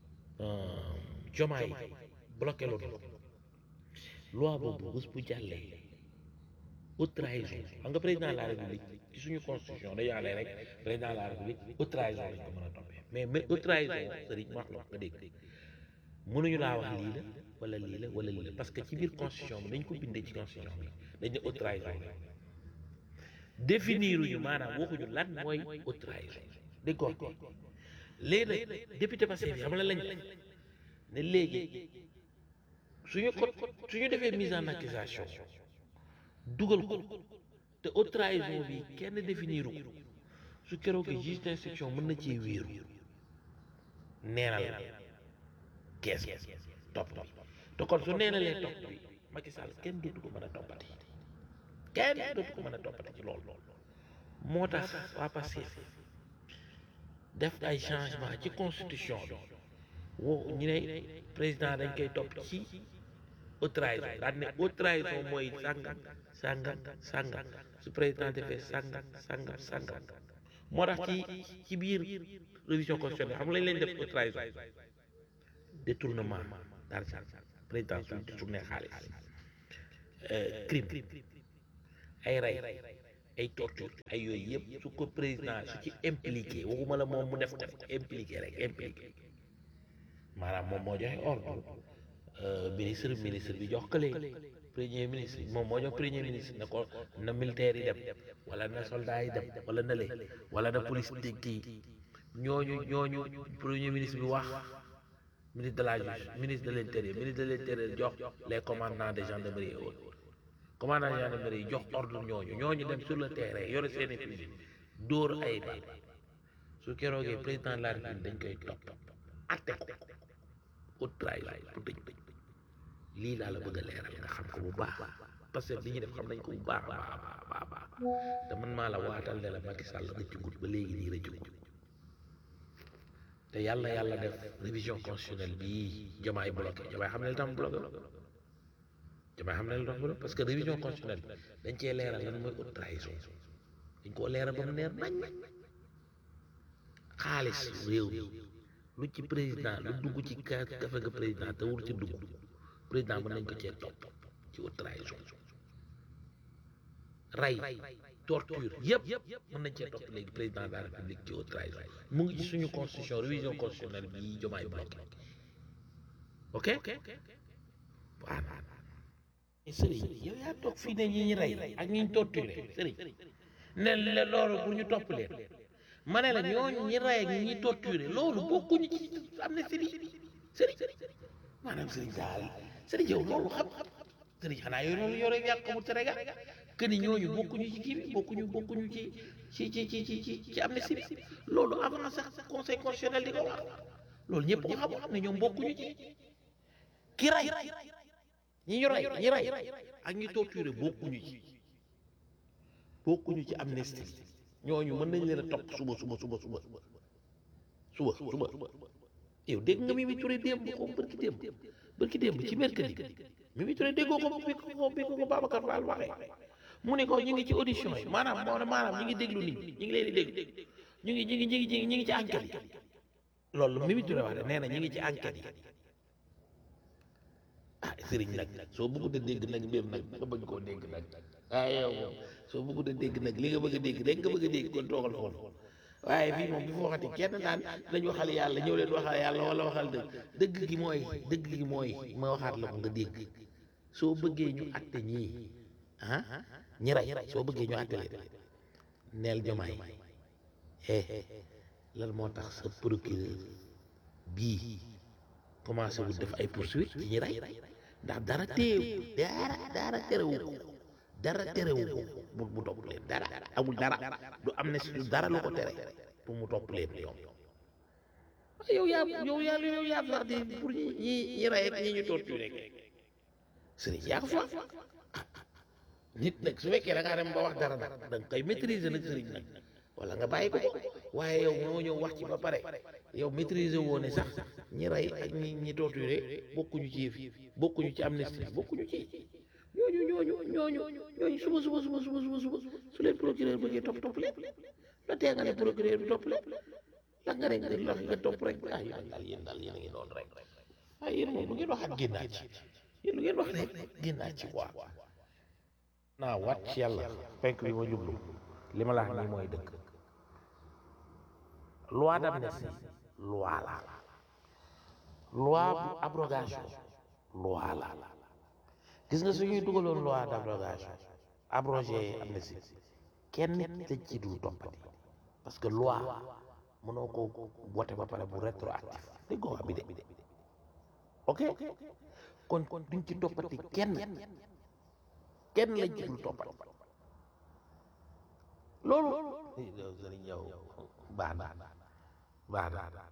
jomaay bloqué loolu loi boobu bés bu jàllee haute trahison xam nga président de la république ci suñu constitution dañu àllee rek président de la république haute trahison lañ ko mën a toppee mais mais haute trahison sëriñ wax la wax nga dégg mënuñu laa wax lii la wala lii la wala lii la parce que ci biir constitution bi dañ ko bindee ci constitution bi dañ ne haute trahison la définiruñu maanaam waxuñu lan mooy haute trahison dégg ko léegi nag député Pastef yi xam la lañ ne léegi suñu ko suñu defee mise en accusation dugal ko te haute trahison bi kenn définiru ko su keroog juge d'instruction mën na cee wéeru neenal kees topp topp te kon su neenalee topp bi Macky Sall kenn dootu ko mën a toppati kenn dootu ko mën a toppati ci loolu moo tax waa Pastef def ay changement ci constitution bi woo ñu ne président dañ koy topp ci haute trahison daal ne haute trahison mooy sàngam sàngam sàngam su président defee sàngam sàngam sàngam moo tax ci ci biir révision constitutionnelle xam nga lañ leen def ko trahison détournement d'argent président su détourné xaalis crime ay rey ay torture ay yooyu yëpp su ko président su ci impliqué waxuma la moom mu def ko impliqué rek impliqué maanaam moom moo joxe ordre ministre ministre bi jox kële premier ministre moom moo jox premier ministre na ko na militaire yi dem wala na soldat yi dem wala na le wala na police di kii ñooñu ñooñu premier ministre bi wax ministre de la justice ministre de l'intérieur ministre de l'intérieur jox les commandants de gendarmerie et autres commandant de gendarmerie jox ordre ñooñu ñooñu dem sur le terrain yore seeni fusil dóor ay bal su keroogee président de la république dañ koy topp atte ko haute trahison pour tëj tëj lii laa la bëgg a leeral nga xam ko bu baax parce que li ñuy def xam nañ ko bu baax a baax a baax baax te man maa la waatal ne la Macky Sall rëccugut ba léegi nii rëccugut te yàlla yàlla def révision constitutionnelle bii jamaay bloqué jamaay xam ne li tam bloqué jamaay xam ne li tax bloqué parce que révision constitutionnelle bi dañ cee leeral lan mooy haute trahison dañ koo leeral ba mu neer nañ xaalis réew mi lu ci président lu dugg ci ka kafe nga président te wur ci dugg président mën nañ ko cee topp ci haute trahison rey torture yëpp mën nañ cee topp léegi président de la république ci haute trahison mu ngi ci suñu constitution révision constitutionnelle bi jomaay bloqué ok waaw sëriñ yow yaa toog fii ne ñi ñu rey ak ñi ñu torturé sëriñ ne la loolu pour ñu topp leen ma ne la ñooñu ñi rey ak ñi ñuy torturé loolu bokkuñu ci am na sëriñ sëriñ maanaam sëriñ daal sëriñ yow loolu xam sëriñ xanaa yow loolu yore yàq mu Sénégal que ni ñooñu bokkuñu ci kii bi bokkuñu bokkuñu ci ci ci ci ci ci ci amnistie bi loolu avant sax conseil constitutionnel di ko wax loolu ñëpp ko xam xam ne ñoom bokkuñu ci ki rey ñi ñu rey ñi rey ak ñi torturé bokkuñu ci bokkuñu ci amnistie ñooñu mën nañ leen a topp suba suba suba suba suba suba yow dégg nga Mimi Touré démb ko bërki démb bërki démb ci mercredi Mimi Touré déggoo ko bi ko bi ko Babacar Fall waxee mu ne ko ñu ngi ci audition yi maanaam moo ne maanaam ñu ngi déglu nit ñi ñu ngi leen di déglu ñu ngi ñu ngi ñu ngi ñu ngi ci enquête yi loolu Mimi Touré wax de nee na ñu ngi ci enquête yi ah sëriñ nag soo bëggut a dégg nag mbir nag nga bañ koo dégg nag ah yow moom soo bëggut a dégg nag li nga bëgg a dégg rek nga bëgg a dégg kon toogal foofu waaye fii moom bi fa waxati kenn naan dañ waxal yàlla ñëw leen waxal yàlla wala waxal dëgg dëgg gi mooy dëgg gi mooy ma waxaat la ko nga dégg soo bëggee ñu atte ñii ah ñi rey soo bëggee ñu atte leen neel jomaay eh lan moo tax sa procureur bii commencé wul def ay poursuite ci ñi rey ndax dara teew dara dara terewu ko dara terewu ko mu mu topp leen dara amul dara du am ne si dara lu ko tere pour mu topp leen ñoom yow yaa yow yaa yow yaa wax di pour ñi ñi ñi rey ak ñi ñu torturé rek sëriñ yaa ko fa nit nag su fekkee da ngaa dem ba wax dara nag da nga koy maîtriser nag sëriñ nag wala nga bàyyi ko ko waaye yow moo ñëw wax ci ba pare yow maîtriser woo ne sax ñi rey ak ñi ñi torturé bokkuñu ci yëf yi bokkuñu ci amnistie bokkuñu ci ñooñu ñooñu ñooñu ñooñu suba suba suba suba suba suba su leen procureur bëggee topp topp leen la tee nga ne procureur bi topp leen ndax nga ne nga lox nga topp rek ah yéen daal yéen daal yéen a ngi noonu rek ah yéen moom lu ngeen waxaat génnaat ci yéen lu ngeen wax rek génnaat ci quoi naa waat ci yàlla penk bi ma jublu li ma la wax nii mooy dëkk loi d'amnistie loi la loi bu abrogation loi la gis nga suñuy dugaloon loi d'abrogation abrogé amnistie kenn tëj ci dul toppati parce que loi mënoo ko wote ba pare bu rétroactif dégg nga wax bi de ok kon duñ ci toppati kenn kenn lañ ci dul toppati loolu sëriñ yow baax na baax na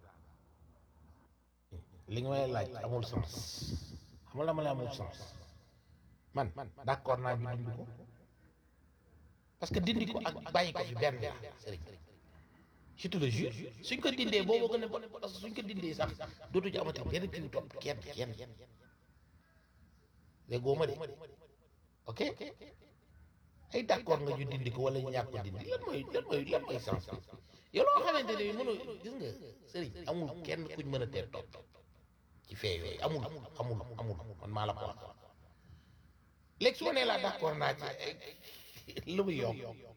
li nga may laaj amul sens xamul la ma la amul sens man d'accord naa ñu dindi ko parce que dindi ko ak bàyyi ko fi benn la sëriñ je te le jure suñ ko dindee boobu gën a bon parce que suñ ko dindee sax dootu ci amati benn kii topp kenn kenn léegi góoma de ok ay d'accord nga ñu dindi ko wala ñu ñàkk ko dindi lan mooy lan mooy lan mooy sens bi yow loo xamante ne mënu gis nga sëriñ amul kenn kuñ mën a tee topp ci fee yooyu amul amul amul man maa la ko wax léegi su ma nee laa d'accord naa ci lu muy yokk